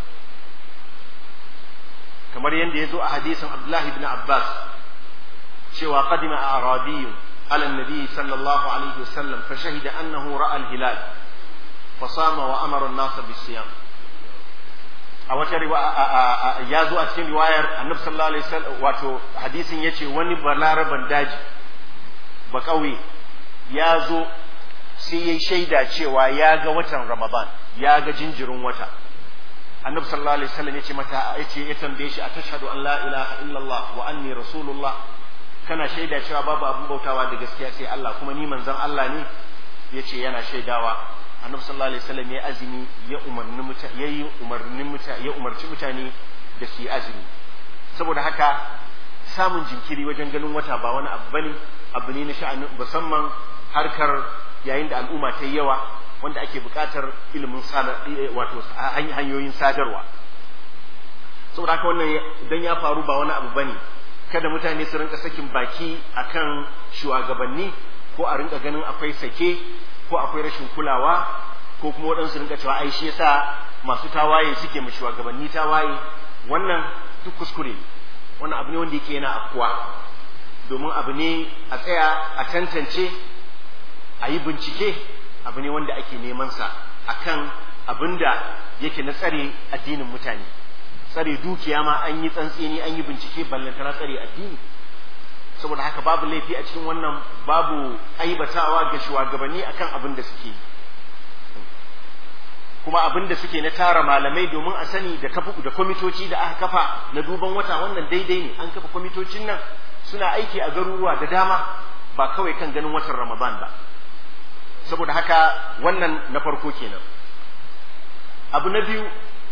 kamar yadda ya zo a hadisin abdullahi ibn abbas cewa qadima a arabiyyun على النبي صلى الله عليه وسلم فشهد أنه رأى الهلال فصام وأمر الناس بالصيام a wata ya zo a cikin riwayar annabi sallallahu alaihi wasallam wato hadisin yace wani balaraban daji ba kauye ya zo sai yayi shaida cewa ya ga watan ramadan ya ga jinjirin wata annabi sallallahu alaihi wasallam yace mata yace ya tambaye shi atashhadu an la ilaha illallah wa anni rasulullah kana shaida cewa babu abin bautawa da gaskiya sai Allah kuma ni manzon Allah ne yace yana shaidawa annabi sallallahu alaihi wasallam ya azumi ya umarni mutane ya yi umarnin mutane ya umarci mutane da su yi azumi saboda haka samun jinkiri wajen ganin wata ba wani abu bane abu ne na sha'anin musamman harkar yayin da al'umma ta yi yawa wanda ake buƙatar ilimin wato hanyoyin sadarwa saboda haka wannan idan ya faru ba wani abu bane kada mutane su rinka sakin baki akan shugabanni ko a rinka ganin akwai sake ko akwai rashin kulawa ko kuma waɗansu rinka cewa ai shi yasa masu tawaye suke mu shugabanni tawaye wannan duk kuskure ne wannan abu ne wanda yake yana afkuwa domin abu ne a tsaya a tantance a yi bincike abu ne wanda ake neman sa akan abin da yake na tsare addinin mutane tsare dukiya ma an yi tsantseni an yi bincike ballantana tsare addini saboda haka babu laifi a cikin wannan babu aibatawa ga shugabanni akan abin da suke kuma abin da suke na tara malamai domin a sani da kafa da kwamitoci da aka kafa na duban wata wannan daidai ne an kafa kwamitocin nan suna aiki a garuruwa da dama ba kawai kan ganin watan ramadan ba saboda haka wannan na farko kenan abu na biyu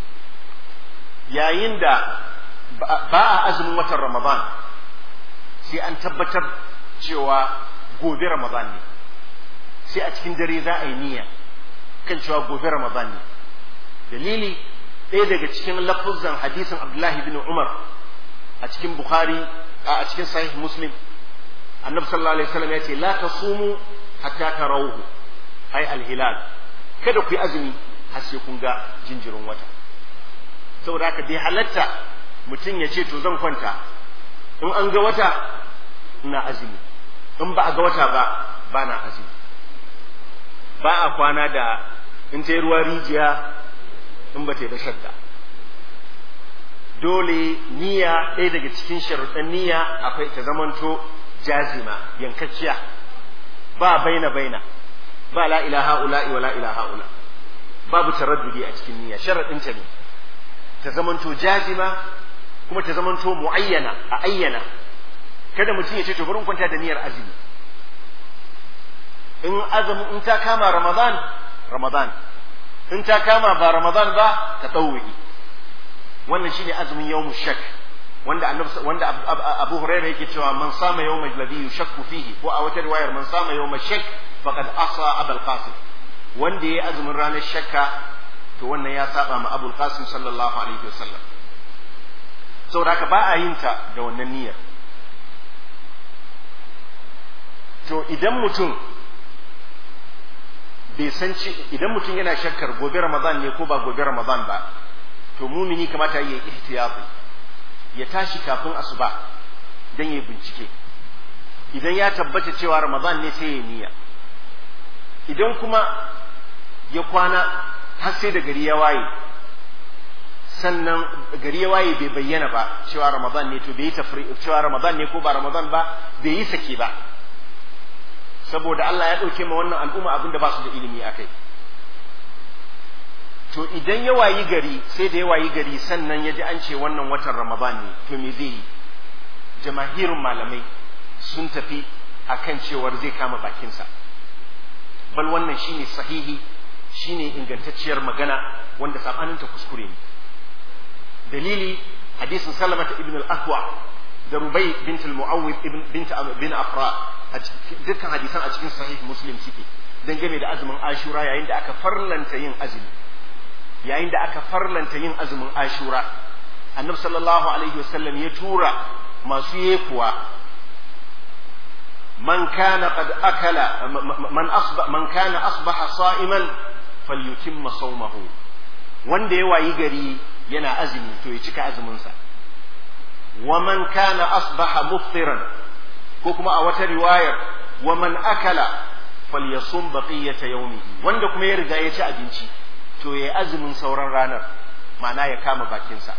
yayin da ba a azumin watan ramadan sai an tabbatar cewa gobe ramadan ne sai a cikin dare za a yi niyya kan cewa gobe ramadan ne dalili ɗaya daga cikin lafuzan hadisin abdullahi bin umar a cikin bukhari a cikin sahih muslim annabi sallallahu alaihi wasallam ya ce la tasumu hatta tarawhu ai alhilal kada ku yi azumi har sai kun ga jinjirin wata saboda haka bai halatta mutum ya ce to zan kwanta in an ga wata ina azumi in ba a ga wata ba ba na azumi ba a kwana da in ta yi ruwa rijiya in ba ta yi ba shadda dole niyya ɗaya daga cikin sharuɗan niyya akwai ta zamanto jazima yankacciya ba baina baina ba la ilaha ula'i wa la ilaha ula babu taraddudi a cikin niyya sharaɗin ta ne ta zamanto jazima kuma ta zamanto muayyana a ayyana kada mutum ya ce to bari in kwanta da niyyar azumi in azumi in ta kama ramadan ramadan in ta kama ba ramadan ba ta tsawuyi wannan shine azumin yawmu shak wanda annabi wanda abu hurairah yake cewa man sama yawma alladhi yushakku fihi ko a wata riwayar man sama yawma shak faqad asa abul qasim wanda yayi azumin ranar shakka to wannan ya saba ma abul qasim sallallahu alaihi wasallam saboda haka ba a yin ta da wannan niyyar to idan mutum bai san ci idan mutum yana shakkar gobe ramadan ne ko ba gobe ramadan ba to mumini kamata ya yi ihtiyati ya tashi kafin asuba dan ya bincike idan ya tabbata cewa ramadan ne sai ya niyya idan kuma ya kwana har sai da gari ya waye sannan gari ya waye bai bayyana ba cewa ramadan ne to bai yi tafri cewa ramadan ne ko ba ramadan ba bai yi sake ba saboda Allah ya ɗauke ma wannan al'umma abin da ba su da ilimi a kai. To idan ya wayi gari sai da ya wayi gari sannan ya ji an ce wannan watan Ramadan ne to me zai yi? Jamahirin malamai sun tafi a kan cewar zai kama bakinsa. Bal wannan shine sahihi shine ingantacciyar magana wanda saɓaninta kuskure ne. Dalili hadisin Salamata ibn al-Aqwa da Rubai bint al-Mu'awwid bint bin Afra dukkan hadisan a cikin sahih muslim suke dangane da azumin ashura yayin da aka farlanta yin azumi yayin da aka farlanta yin azumin ashura annabi sallallahu alaihi wasallam ya tura masu yekuwa man kana qad akala man asba man kana asbaha sa'iman falyutimma sawmahu wanda ya wayi gari yana azumi to ya cika azumin sa wa man kana asbaha muftiran ko kuma a wata riwayar wa man akala falyasum baqiyata yawmihi wanda kuma ya riga ya ci abinci to yayi azumin sauran ranar ma'ana ya kama bakinsa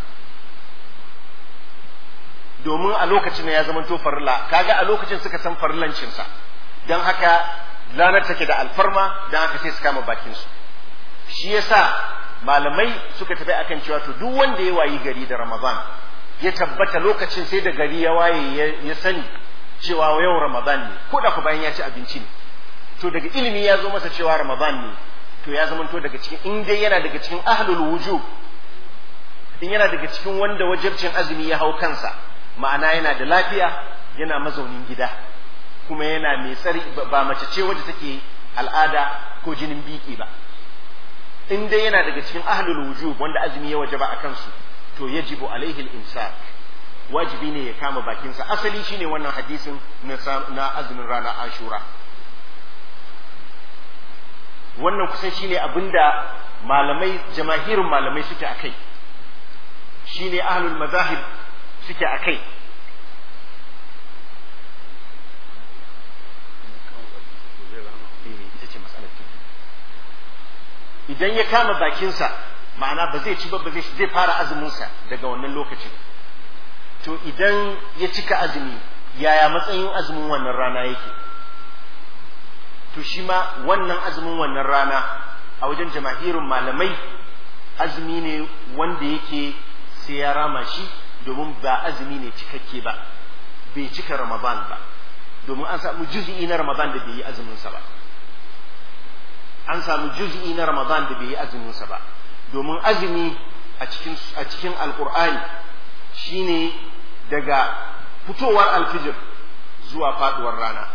domin a lokacin ya zama to farilla kaga a lokacin suka san farillancin sa dan haka ranar take da alfarma dan haka sai su kama bakin su shi yasa malamai suka tafi akan cewa to duk wanda ya wayi gari da Ramadan ya tabbata lokacin sai da gari ya waye ya sani cewa yau Ramadan ne ko da ku bayan ya ci abinci ne to daga ilimi ya zo masa cewa Ramadan ne to ya zamanto daga cikin in dai yana daga cikin ahlul wujub in yana daga cikin wanda wajibcin azumi ya hau kansa ma'ana yana da lafiya yana mazaunin gida kuma yana mai tsari ba mace ce wadda take al'ada ko jinin biki ba in dai yana daga cikin ahlul wujub wanda azumi ya wajaba a kansu to yajibu alaihi al-imsak wajibi ne ya kama bakinsa asali shine wannan hadisin na azumin rana ashura wannan kusan shine abinda malamai jamahirin malamai suke akai shine ahlul mazahib suke akai idan ya kama bakinsa ma'ana ba zai ci ba zai zai fara azuminsa daga wannan lokacin to idan ya cika azumi yaya matsayin azumin wannan rana yake to shi ma wannan azumin wannan rana a wajen jama'irin malamai azumi ne wanda yake sai ya rama shi domin ba azumi ne cikakke ba bai cika ramadan ba domin an samu juz'i na ramadan da bai yi azuminsa ba an samu juz'i na ramadan da bai yi azuminsa ba domin azumi a cikin a cikin alqur'ani shine daga fitowar alfijir zuwa faduwar rana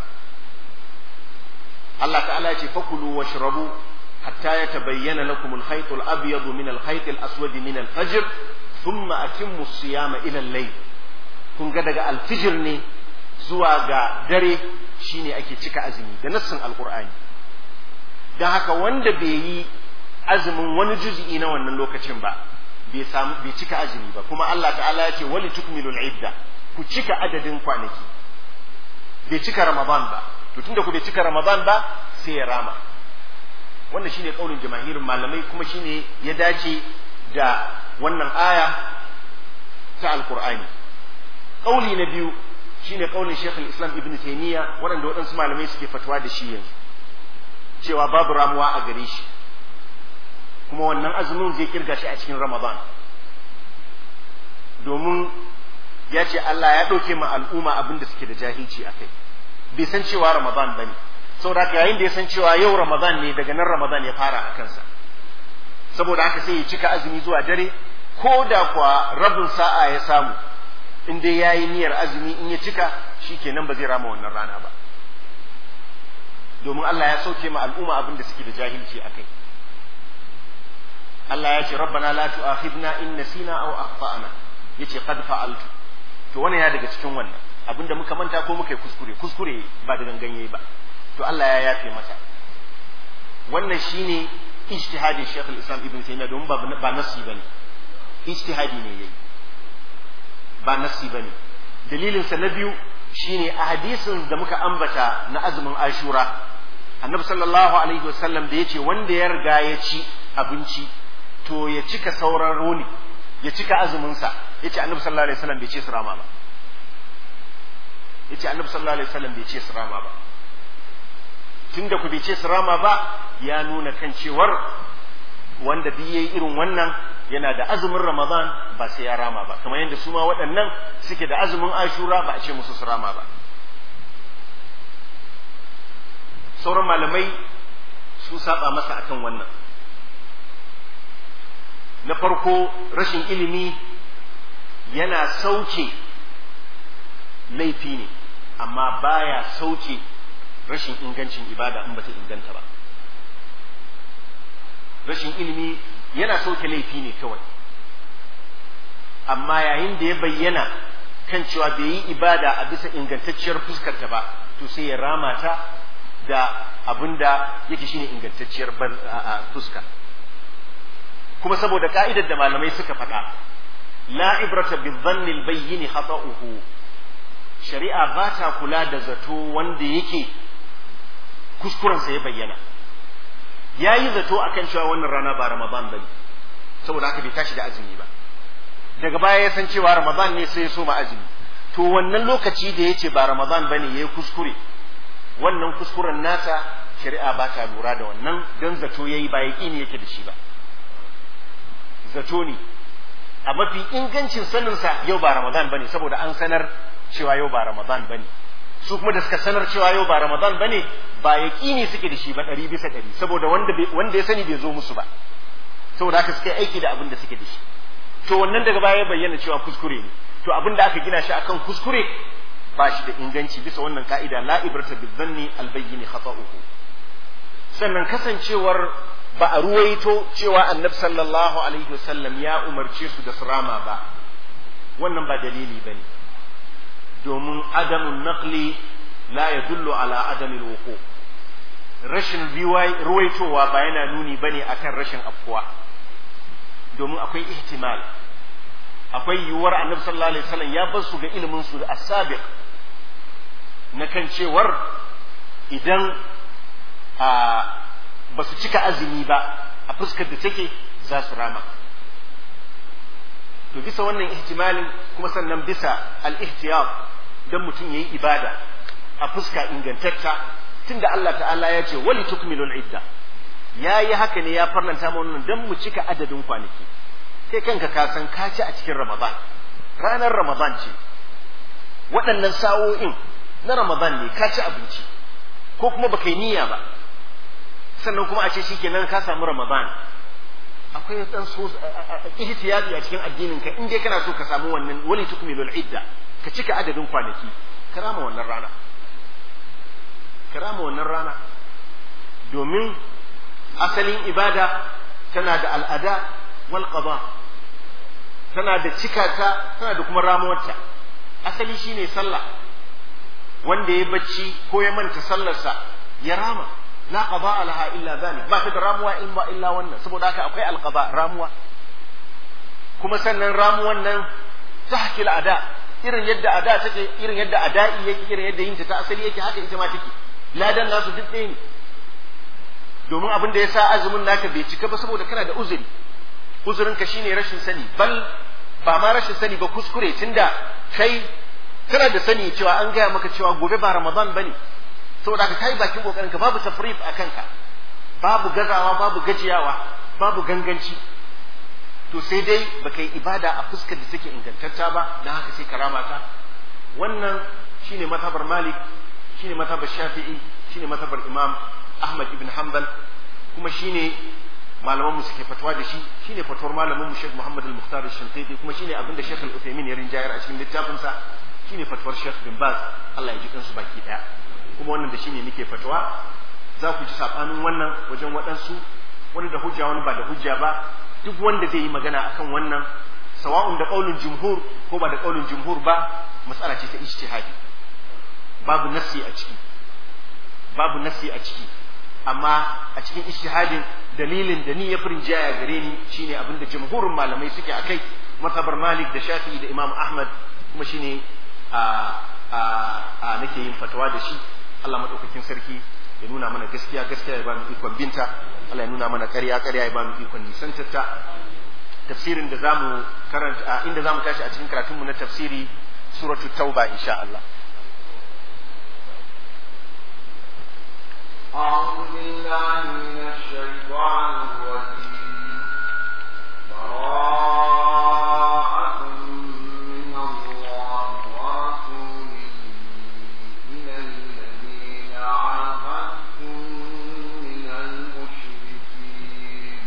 Allah ta'ala ce fakulu washrabu hatta yatabayyana lakum al-khayt al-abyad min al-khayt al-aswad min al-fajr thumma atimmu as-siyama ila al-layl kun ga daga alfijir ne zuwa ga dare shine ake cika azumi da nassin alqur'ani dan haka wanda bai yi azumin wani juz'i na wannan lokacin ba bai samu bai cika azumi ba kuma Allah ta'ala ya ce wali tukmilul idda ku cika adadin kwanaki bai cika ramadan ba to tunda ku bai cika ramadan ba sai ya rama wannan shine kaulin jamahirin malamai kuma shine ya dace da wannan aya ta alqur'ani kauli na biyu shine kaulin Sheikh islam Ibn Taymiyyah waɗanda waɗansu malamai suke fatuwa da shi yanzu cewa babu ramuwa a gare shi kuma wannan azumin zai kirga shi a cikin Ramadan domin ya ce Allah ya ɗauke ma al'umma abin da suke da jahilci a kai bai san cewa Ramadan bane saboda haka yayin da ya san cewa yau Ramadan ne daga nan Ramadan ya fara a kansa saboda haka sai ya cika azumi zuwa dare ko da kuwa rabin sa'a ya samu in dai ya yi niyyar azumi in ya cika shi kenan ba zai rama wannan rana ba domin Allah ya sauke ma al'umma abin da suke da jahilci a kai Allah ya ce rabbana la tu'akhidna in nasina aw akhtana yace qad fa'altu to wannan ya daga cikin wannan abinda muka manta ko muka yi kuskure kuskure ba da ganganye ba to Allah ya yafe masa wannan shine ijtihadin Sheikh al-Islam Ibn Taymiyyah domin ba ba nasi bane ijtihadi ne yayi ba nasi bane dalilin sa na biyu shine a hadisin da muka ambata na azumin Ashura Annabi sallallahu alaihi wasallam da yace wanda ya riga ya ci abinci to ya cika sauran roni ya cika azumin sa yace Annabi sallallahu alaihi wasallam bai ce su rama ba yace Annabi sallallahu alaihi wasallam bai ce su rama ba tunda ku bai ce su rama ba ya nuna kan cewar wanda duk yayi irin wannan yana da azumin Ramadan ba sai ya rama ba kamar yadda su ma waɗannan suke da azumin Ashura ba a ce musu su rama ba sauran malamai su saba masa akan wannan na farko rashin ilimi yana sauke laifi ne amma baya sauke rashin ingancin ibada in bata inganta ba rashin ilimi yana sauke laifi ne kawai amma yayin da ya bayyana kan cewa bai yi ibada a bisa ingantacciyar fuskarta ba to sai ya rama ta da abin da yake shine ingantacciyar fuska kuma saboda ka'idar da malamai suka faɗa la ibrata bi dhanni al-bayyin khata'uhu shari'a ba ta kula da zato wanda yake kuskurensa ya bayyana ya yi zato akan cewa wannan rana ba ramadan bane saboda haka bai tashi da azumi ba daga baya ya san cewa ramadan ne sai ya soma azumi to wannan lokaci da ya ce ba ramadan bane ya yi kuskure wannan kuskuren nasa shari'a ba ta lura da wannan don zato ya yi ba ya ne yake da shi ba zato ne a mafi ingancin saninsa yau ba ramadan bane saboda an sanar cewa yau ba ramadan bane su kuma da suka sanar cewa yau ba ramadan bane ba yaqini suke da shi ba ɗari bisa ɗari saboda wanda wanda ya sani bai zo musu ba saboda haka suka yi aiki da abin da suke da shi to wannan daga baya bayyana cewa kuskure ne to abin da aka gina shi akan kuskure ba shi da inganci bisa wannan ka'ida la ibrata bizanni albayyin khata'uhu sannan kasancewar ba a ruwaito cewa annabi sallallahu alaihi wasallam ya umarce su da surama ba wannan ba dalili bane domin adamun naqli la yadullu ala adamil wuqu rashin ruwaitowa ba yana nuni bane akan rashin afkuwa domin akwai ihtimal akwai yiwuwar annabi sallallahu alaihi wasallam ya bar su ga ilimin su da asabiq na kan cewar idan ba su cika azumi ba a fuskar da take za su rama to bisa wannan ihtimalin kuma sannan bisa al-ihtiyab dan mutum yayi ibada a fuska ingantacca tunda Allah ta'ala ya ce wali tukmilul idda yayi haka ne ya farlanta mu wannan dan mu cika adadin kwanaki kai kanka ka san ka ci a cikin Ramadan ranar Ramadan ce waɗannan sa'o'in na Ramadan ne ka ci abinci ko kuma baka yi niyya ba sannan kuma a ce shikenan ka samu Ramadan akwai dan so ihtiyati a cikin addinin ka in dai kana so ka samu wannan wali tukmilul idda ka cika adadin kwanaki karama wannan rana karama wannan rana domin asalin ibada tana da al'ada wal qada tana da cikata tana da kuma ramuwarta asali shine sallah wanda ya bacci ko ya manta sallarsa ya rama la qada laha illa zalik ba ta da ramuwa in ba illa wannan saboda haka akwai alqada ramuwa kuma sannan ramuwan nan tahkil ada irin yadda ada take irin yadda ada'i yake irin yadda yinta ta asali yake haka ita ma take ladan nasu duk ɗaya ne domin abin da ya sa azumin naka bai cika ba saboda kana da uzuri uzurinka shine rashin sani bal ba ma rashin sani ba kuskure tunda kai kana da sani cewa an gaya maka cewa gobe ba ramadan bane saboda ka kai bakin kokarin ka babu tafrif a kanka babu gazawa babu gajiyawa babu ganganci to sai dai baka yi ibada a fuskar da take ingantacca ba dan haka sai karama ta wannan shine matabar malik shine matabar shafi'i shine matabar imam ahmad ibn hanbal kuma shine malaman mu suke fatwa da shi shine fatwar malamin mu Sheikh Muhammad al-Mukhtar al-Shinqiti kuma shine abin da Sheikh al-Uthaymeen ya rinjayar a cikin littafin sa shine fatwar Sheikh bin Baz Allah ya ji kansu baki daya kuma wannan da shine nake fatwa za ku ji sabanin wannan wajen waɗansu wani da hujja wani ba da hujja ba duk wanda zai yi magana akan wannan sawa'un da qaulun jumhur ko ba da qaulun jumhur ba mas'ala ce ta ijtihadi babu nassi a ciki babu nassi a ciki amma a cikin ijtihadin dalilin da ni ya furin jaya gare ni shine abinda jumhurin malamai suke akai mazhabar Malik da Shafi'i da Imam Ahmad kuma shine a a a nake yin fatawa da shi Allah madaukakin sarki ya nuna mana gaskiya gaskiya ya bani ikon binta Allah ya nuna mana ƙarya ƙarya ya bani ikon nisantarta tafsirin da zamu karanta inda zamu tashi a cikin karatunmu na tafsiri suratul tauba insha Allah أعوذ بالله من الشيطان الرجيم براءة من الله ورسوله إلى الذين عاهدتم من المشركين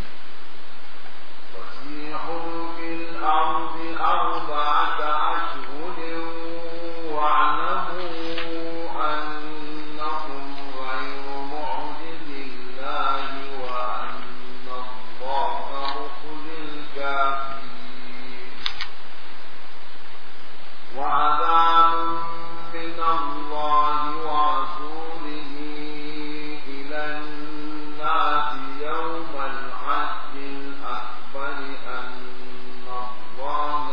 فسيحوا في الأرض أربعة أشهر واعلموا أنكم غير معجز الله وأن الله مخزي الكافرين وعذاب من الله ورسوله إلى الناس يوم الحج الأكبر أن الله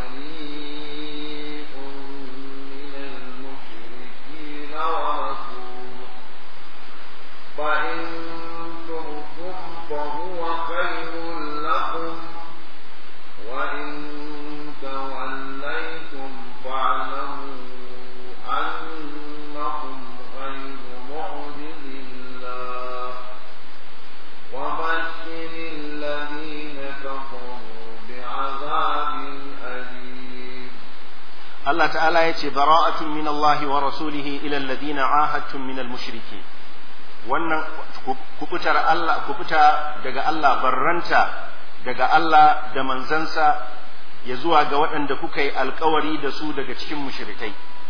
بريء من المشركين ورسوله فإن تبتم فهو خير لكم وإن توليتم فاعلموا Allah ta'ala ya ce bara'atun min Allah wa rasulihi ila alladhina ahadtum min al-mushriki wannan kubutar Allah kubuta daga Allah barranta daga Allah da manzansa ya zuwa ga waɗanda kuka yi alkawari da su daga cikin mushrikai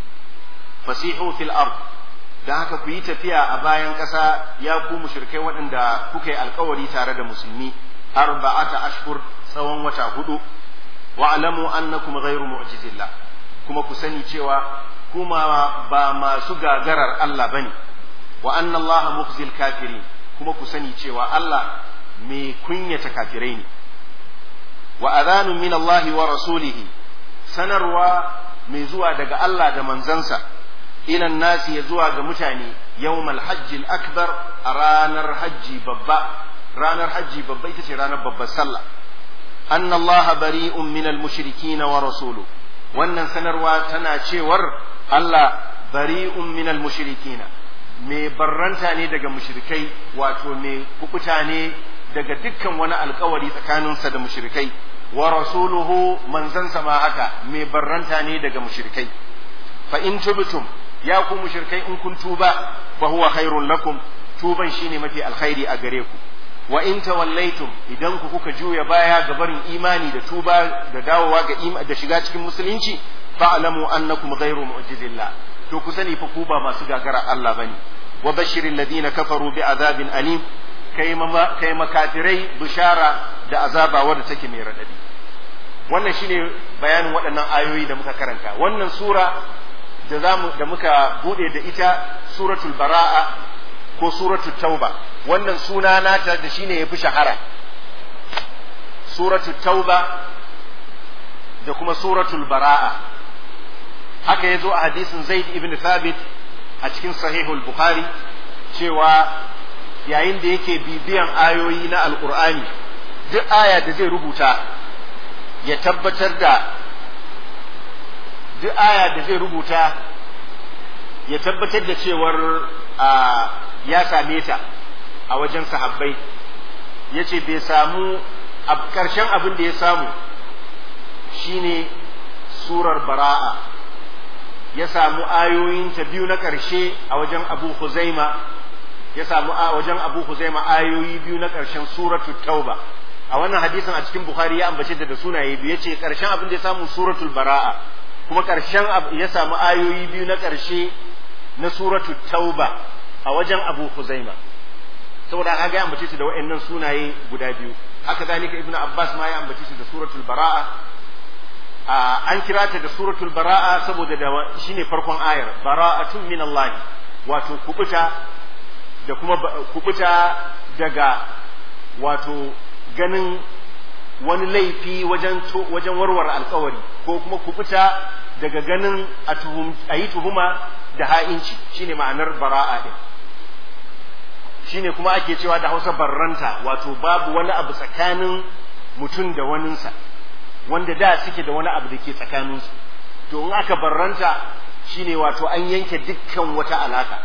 fasihu fil ard da haka ku yi tafiya a bayan ƙasa ya ku mushrikai waɗanda kuka yi alkawari tare da musulmi arba'ata ashhur tsawon wata hudu wa'lamu annakum ghayru mu'jizillah kuma ku sani cewa kuma ba masu gagarar Allah bane wa anna Allah mukhzil kafirin kuma ku sani cewa Allah mai kunyata kafirai ne wa adhanun min Allah wa rasulihi sanarwa mai zuwa daga Allah da manzansa ila nasi ya zuwa ga mutane yawmal hajjil akbar a ranar hajji babba ranar hajji babba ita ce ranar babbar sallah anna Allah bari'un min al-mushrikin wa rasuluhu wannan sanarwa tana cewar Allah bari'un min al-mushrikin mai barranta ne daga mushrikai wato mai kukuta ne daga dukkan wani alkawari tsakaninsa da mushrikai wa rasuluhu manzansa ma haka mai barranta ne daga mushrikai fa in tubtum ya ku mushrikai in kun tuba fa huwa khairun lakum tuban shine mafi alkhairi a gare ku wa in tawallaitum idan ku kuka juya baya ga barin imani da tuba da dawowa ga da shiga cikin musulunci fa'lamu annakum ghayru mu'jizillah to ku sani fa ku ba masu gagara Allah bane wa bashiril ladina kafaru bi azabin alim kai ma kai makafirai bishara da azaba wadda take mai radadi wannan shine bayanin waɗannan ayoyi da muka karanta wannan sura da zamu da muka bude da ita suratul bara'a ko suratul tauba wannan suna nata da shine yafi shahara suratul tauba da kuma suratul bara'a haka yazo a hadisin zaid ibn thabit a cikin sahihul bukhari cewa yayin da yake bibiyan ayoyi na alqur'ani duk aya da zai rubuta ya tabbatar da duk aya da zai rubuta ya tabbatar da cewar ya same ta a wajen sahabbai ya ce bai samu a ƙarshen abin da ya samu shine surar bara'a ya samu ayoyin ta biyu na ƙarshe a wajen abu huzaima ya samu a wajen abu huzaima ayoyi biyu na ƙarshen suratu tauba a wannan hadisin a cikin bukhari ya ambace da sunaye biyu ya ce ƙarshen abin da ya samu suratul bara'a kuma ƙarshen ya samu ayoyi biyu na ƙarshe na suratu tauba a wajen abu huzaima saboda haka ga ambace su da waɗannan sunaye guda biyu haka zalika ibnu abbas ma ya ambace su da suratul bara'a an kira ta da suratul bara'a saboda da shine farkon ayar bara'atun min Allah wato kubuta da kuma kubuta daga wato ganin wani laifi wajen wajen warware alkawari ko kuma kubuta daga ganin a yi tuhuma da ha'inci shine ma'anar bara'a din shine kuma ake cewa da hausa barranta wato babu wani abu tsakanin mutum da waninsa wanda da suke da wani abu da ke tsakaninsu to in aka barranta shine wato an yanke dukkan wata alaka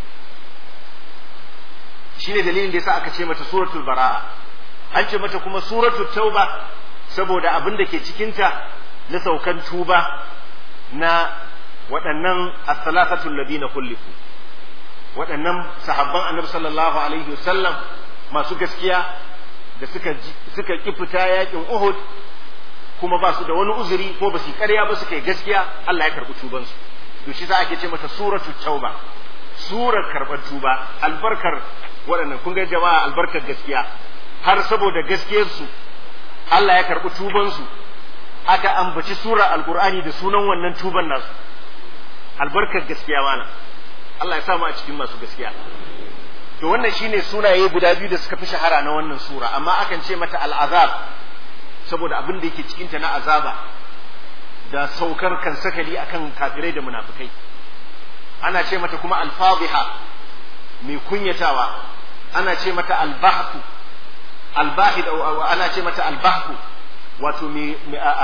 shine dalilin da yasa aka ce mata suratul bara'a an ce mata kuma suratul tauba saboda abin da ke cikinta na saukan tuba na waɗannan as-salasatul ladina kullifu waɗannan sahabban annabi sallallahu alaihi wasallam masu gaskiya da suka suka ki fita yakin Uhud kuma ba su da wani uzuri ko ba su ƙarya ba suka yi gaskiya Allah ya karɓi tubansu to shi za ake ce mata suratul tauba surar karɓar tuba albarkar waɗannan kun ga jama'a albarkar gaskiya har saboda gaskiyarsu Allah ya karɓi tubansu aka ambaci sura alkur'ani da sunan wannan tuban nasu albarkar gaskiya mana Allah ya samu a cikin masu gaskiya to wannan shine sunaye guda biyu da suka fi shahara na wannan sura amma akan ce mata al'azab saboda abin da yake cikinta na azaba da saukar kan sakali akan kafirai da munafikai ana ce mata kuma alfadhiha mai kunyatawa ana ce mata albahku albahid ana ce mata albahku wato mai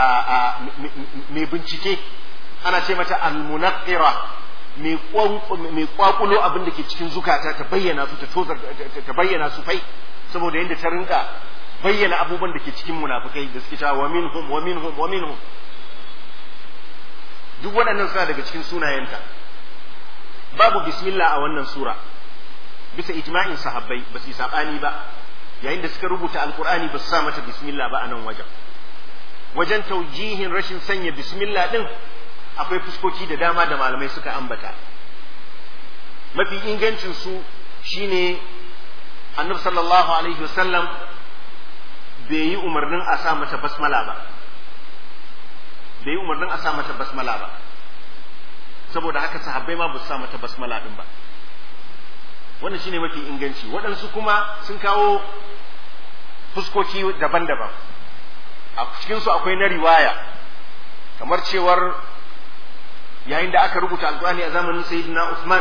bincike ana ce mata almunaqira mai kwakulo abin da ke cikin zukata ta bayyana su ta tozar ta bayyana su fai saboda yadda ta rinka bayyana abubuwan da ke cikin munafikai da suke cewa wa minhum wa minhum wa minhum duk waɗannan suna daga cikin sunayenta babu bismillah a wannan sura bisa ijma'in sahabbai ba su yi saɓani ba yayin da suka rubuta alkur'ani ba su sa mata bismillah ba a nan wajen wajen taujihin rashin sanya bismillah din akwai fuskoki da dama da malamai suka ambata mafi ingancin su shine annabi sallallahu alaihi wasallam bai yi umarnin a sa mata basmala ba bai yi umarnin a sa mata basmala ba saboda haka sahabbai ma ba su sa mata basmala din ba wannan shine mafi inganci waɗansu kuma sun kawo fuskoki daban-daban a cikinsu akwai na riwaya kamar cewar yayin da aka rubuta alkur'ani a zamanin sayyidina Usman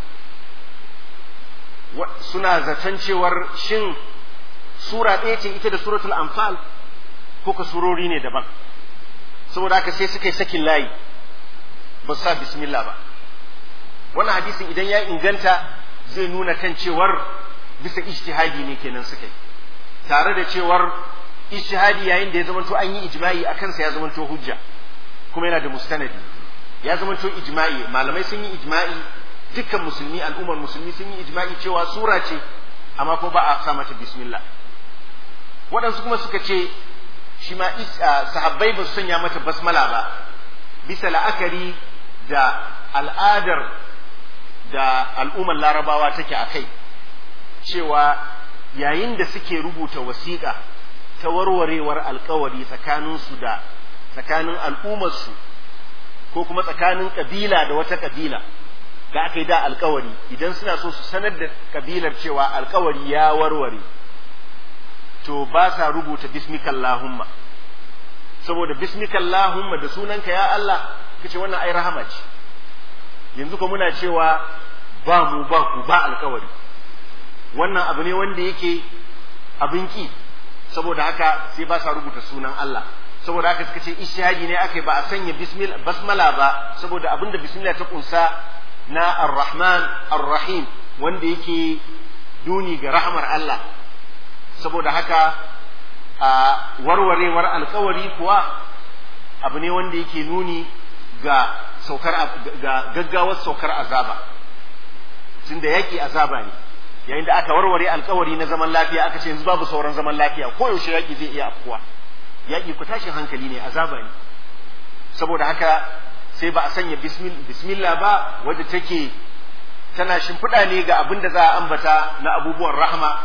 suna zaton cewar shin sura ɗaya ce ita da suratul anfal ko ka surori ne daban saboda haka sai suka yi sakin layi ba su sa bismillah ba wannan hadisin idan ya inganta zai nuna kan cewar bisa ijtihadi ne kenan suka yi tare da cewar ijtihadi yayin da ya zamanto an yi ijma'i a kansa ya zamanto hujja kuma yana da mustanadi ya zamanto ijma'i malamai sun yi ijma'i dukkan musulmi al'ummar musulmi sun yi ijma'i cewa sura ce amma ko ba a sa mata bismillah waɗansu kuma suka ce shi ma sahabbai ba su sanya mata basmala ba bisa la'akari da al'adar da al'ummar larabawa take a kai cewa yayin da suke rubuta wasiƙa ta warwarewar alkawari tsakaninsu da tsakanin al'ummarsu ko kuma tsakanin ƙabila da wata ƙabila da aka yi da alkawari idan suna so su sanar da ƙabilar cewa alkawari ya warware to ba sa rubuta bismikallahumma saboda bismikallahumma da sunanka ya Allah kace wannan ai rahama ce yanzu ko muna cewa ba mu ba ku ba alkawari wannan abu ne wanda yake abin ki saboda haka sai ba sa rubuta sunan Allah saboda haka suka ce ishihadi ne aka ba a sanya basmala ba saboda abin da bismillah ta kunsa na ar-rahman ar-rahim wanda yake duni ga rahmar Allah saboda haka a warwarewar alkawari kuwa abu ne wanda yake nuni ga saukar ga gaggawar saukar azaba tunda yaki azaba ne yayin da aka warware alkawari na zaman lafiya aka ce yanzu babu sauran zaman lafiya ko yaushe yaki zai iya afkuwa yaki ku tashin hankali ne azaba ne saboda haka sai ba a sanya bismillah ba wadda take tana shimfiɗa ne ga abin da za a ambata na abubuwan rahama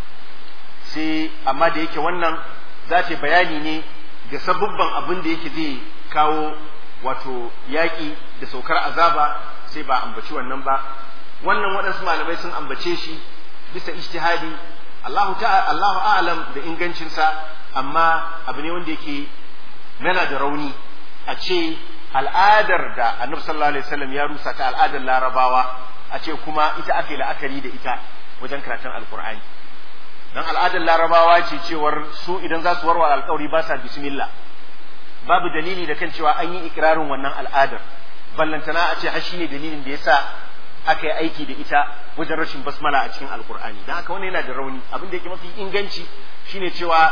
sai amma da yake wannan za ta bayani ne ga sabubban abin da yake zai kawo wato yaƙi da saukar azaba sai ba ambaci wannan ba wannan waɗansu malamai sun ambace shi bisa ijtihadi Allahu ta'ala Allahu a'lam da ingancinsa amma abu ne wanda yake yana da rauni a ce al'adar da Annabi sallallahu alaihi wasallam ya rusa ta al'adar Larabawa a ce kuma ita ake la'akari da ita wajen karatun Alkur'ani dan al'adar Larabawa ce cewar su idan za su warware alƙawari ba sa bismillah babu dalili da kan cewa an yi ikirarin wannan al'adar ballantana a ce har shine dalilin da yasa aka yi aiki da ita wajen rashin basmala a cikin alkur'ani don haka wannan yana da rauni abin da yake mafi inganci shine cewa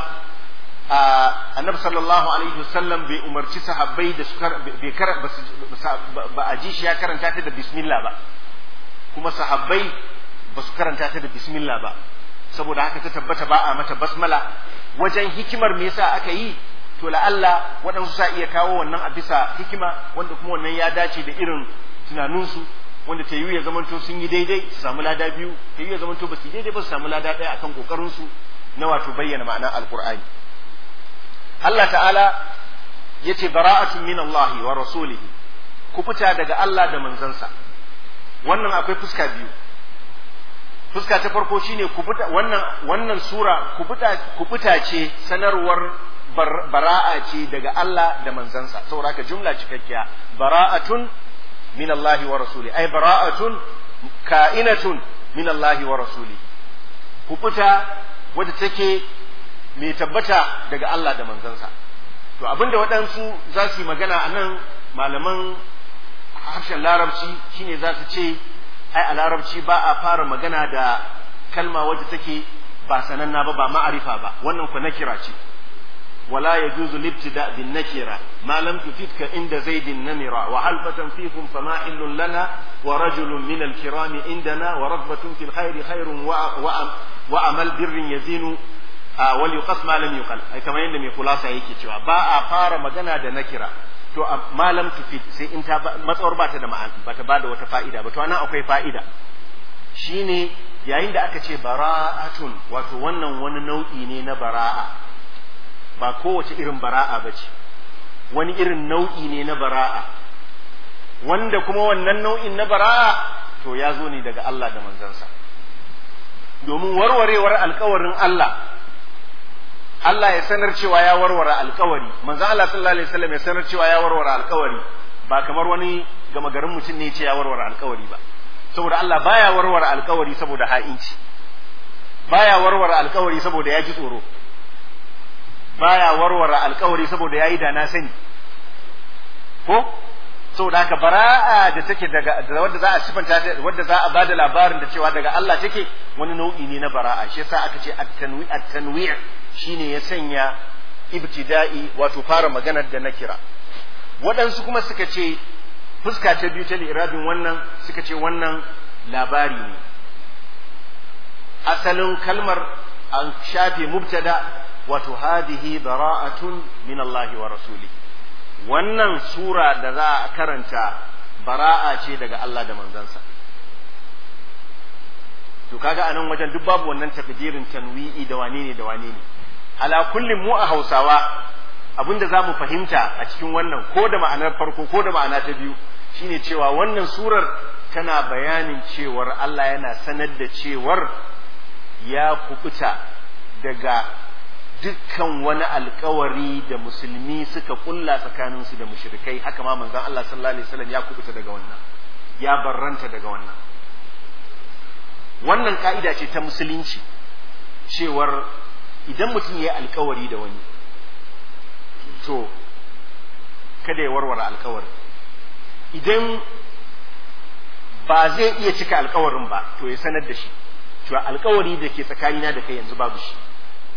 annabi sallallahu alaihi wasallam bai umarci sahabbai da su bai ba a ji shi ya karanta ta da bismillah ba kuma sahabbai ba su karanta ta da bismillah ba saboda haka ta tabbata ba a mata basmala wajen hikimar me yasa aka yi to la'alla waɗansu sa iya kawo wannan a bisa hikima wanda kuma wannan ya dace da irin tunaninsu wanda ta yi ya zamanto sun yi daidai su samu lada biyu ta yi ya zamanto ba su yi daidai ba su samu lada ɗaya akan kokarin su na wato bayyana ma'anar alqur'ani Allah ta'ala yace bara'atun min Allah wa rasulihi ku fita daga Allah da manzansa wannan akwai fuska biyu fuska ta farko shine ku fita wannan wannan sura ku fita ku fita ce sanarwar bara'a ce daga Allah da manzansa saboda haka jumla cikakkiya bara'atun min Allah wa rasuli ai bara'atun ka'inatun min Allah wa rasuli ku fita wadda take mai tabbata daga Allah da manzansa to abinda waɗansu za su yi magana a nan malaman harshen larabci shine za su ce ai a larabci ba a fara magana da kalma wadda take ba sananna ba ba ma'arifa ba wannan ku na kira ce ولا يجوز الابتداء بالنكرة ما لم تفدك عند زيد النمرة وحلفة فيكم فما حل لنا ورجل من الكرام عندنا ورغبة في الخير خير وأمل بر يزين وليقص ما لم يقل أي كما يندم خلاصة yake cewa ba a fara magana da nakira to malam tufid sai in ta matsawar ba ta da ma'ana ba ta ba da wata fa'ida ba to anan akwai fa'ida shine yayin da aka ce bara'atun wato wannan wani nau'i ne na bara'a ba kowace irin bara'a ba ce wani irin nau'i ne na bara'a wanda kuma wannan nau'in na bara'a to ya zo ne daga Allah da manzansa domin warwarewar alkawarin Allah Allah ya sanar cewa ya warware alkawari manzon Allah sallallahu alaihi wasallam ya sanar cewa ya warware alkawari ba kamar wani gama garin mutum ne ya ce ya warware alkawari ba saboda Allah baya warware alkawari saboda ha'inci baya warware alkawari saboda ya ji tsoro baya warware alkawari saboda yayi da na sani ko saboda haka bara'a da take daga wanda za a sifanta wanda za a bada labarin da cewa daga Allah take wani nau'i ne na bara'a shi yasa aka ce at-tanwi' at-tanwi' shine ya sanya ibtida'i wato fara maganar da na kira waɗansu kuma suka ce fuska ta biyu ta li'irabin wannan suka ce wannan labari ne asalin kalmar an shafe mubtada wato hadihi bara'atun min Allah wa rasuli wannan sura da za a karanta bara'a ce daga Allah da manzansa to kaga anan wajen duk babu wannan takdirin tanwi'i da wane ne da wane ne ala kullin mu a Hausawa abinda za mu fahimta a cikin wannan ko da ma'anar farko ko da ma'ana ta biyu shine cewa wannan surar tana bayanin cewar Allah yana sanar da cewar ya kubuta daga dukkan wani alkawari da musulmi suka kulla tsakaninsu da mushrikai haka ma manzon Allah sallallahu alaihi wasallam ya kubuta daga wannan ya barranta daga wannan wannan ka'ida ce ta musulunci cewar idan mutum ya yi alkawari da wani to kada ya warware alkawari idan ba zai iya cika alkawarin ba to ya sanar da shi cewa alkawari da ke tsakanina da kai yanzu babu shi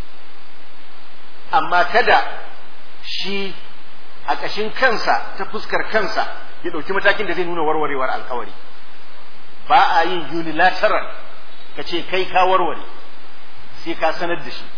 amma kada shi a ƙashin kansa ta fuskar kansa ya ɗauki matakin da zai nuna warwarewar alkawari ba a yin unilateral ka ce kai ka warware sai ka sanar da shi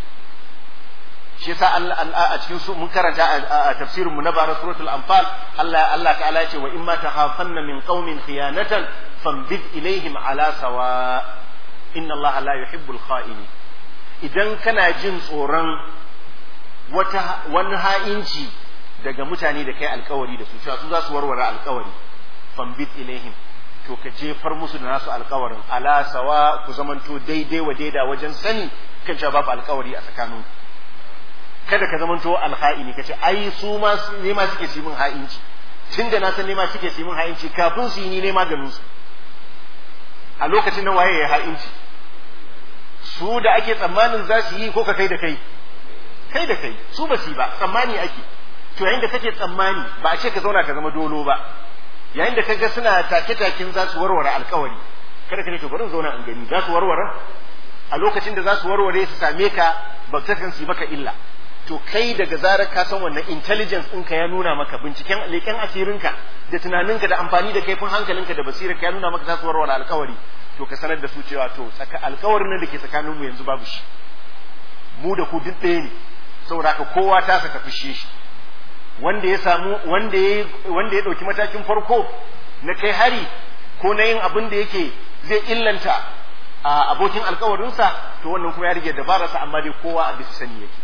shi yasa a cikin su mun karanta a tafsirin mu na bara suratul anfal Allah Allah ta'ala ce wa in ma takhafanna min qaumin khiyanatan fambid ilaihim ala sawa inna Allah la yuhibbul kha'ini idan kana jin tsoron wata wani ha'inci daga mutane da kai alkawari da su cewa su za su warware alkawari fambid ilaihim to ka jefar musu da nasu alkawarin ala sawa ku zamanto daidai wa daida wajen sani kan cewa babu alkawari a tsakaninku kada ka zamanto alha'ini kace ai su ma ne ma suke su min ha'inci tunda na san ne ma suke su min ha'inci kafin su yi ni ne maganin su a lokacin nan waye ya ha'inci su da ake tsammanin za su yi ko ka kai da kai kai da kai su ba su ba tsammani ake to yayin da kake tsammani ba a ce ka zauna ka zama dolo ba yayin da kaga suna take takin za su warware alkawari kada ka ne to bari zauna in gani za su warware a lokacin da za su warware su same ka ba ta kan su maka illa to kai daga zarar ka san wannan intelligence ɗinka ya nuna maka binciken leƙen asirinka da tunaninka da amfani da kaifin hankalinka da basirarka ya nuna maka za su warware alkawari to ka sanar da su cewa to alkawarin nan da ke tsakanin mu yanzu babu shi mu da ku duk ɗaya ne saboda haka kowa ta saka fishe shi wanda ya samu wanda ya wanda ya ɗauki matakin farko na kai hari ko na yin abin da yake zai illanta a abokin alkawarinsa to wannan kuma ya rage dabararsa amma dai kowa a bisa sani yake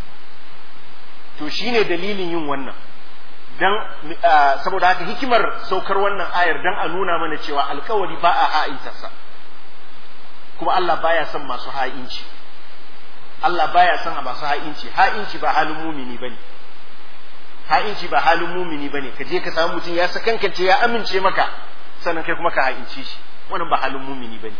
to shine dalilin yin wannan dan saboda haka hikimar saukar wannan ayar dan a nuna mana cewa alkawari ba a ha'intarsa kuma Allah baya son masu ha'inci Allah baya son a masu ha'inci ha'inci ba halin mumini bane ha'inci ba halin mumini bane ka je ka samu mutum ya sakankance ya amince maka sannan kai kuma ka ha'inci shi wannan ba halin mumini bane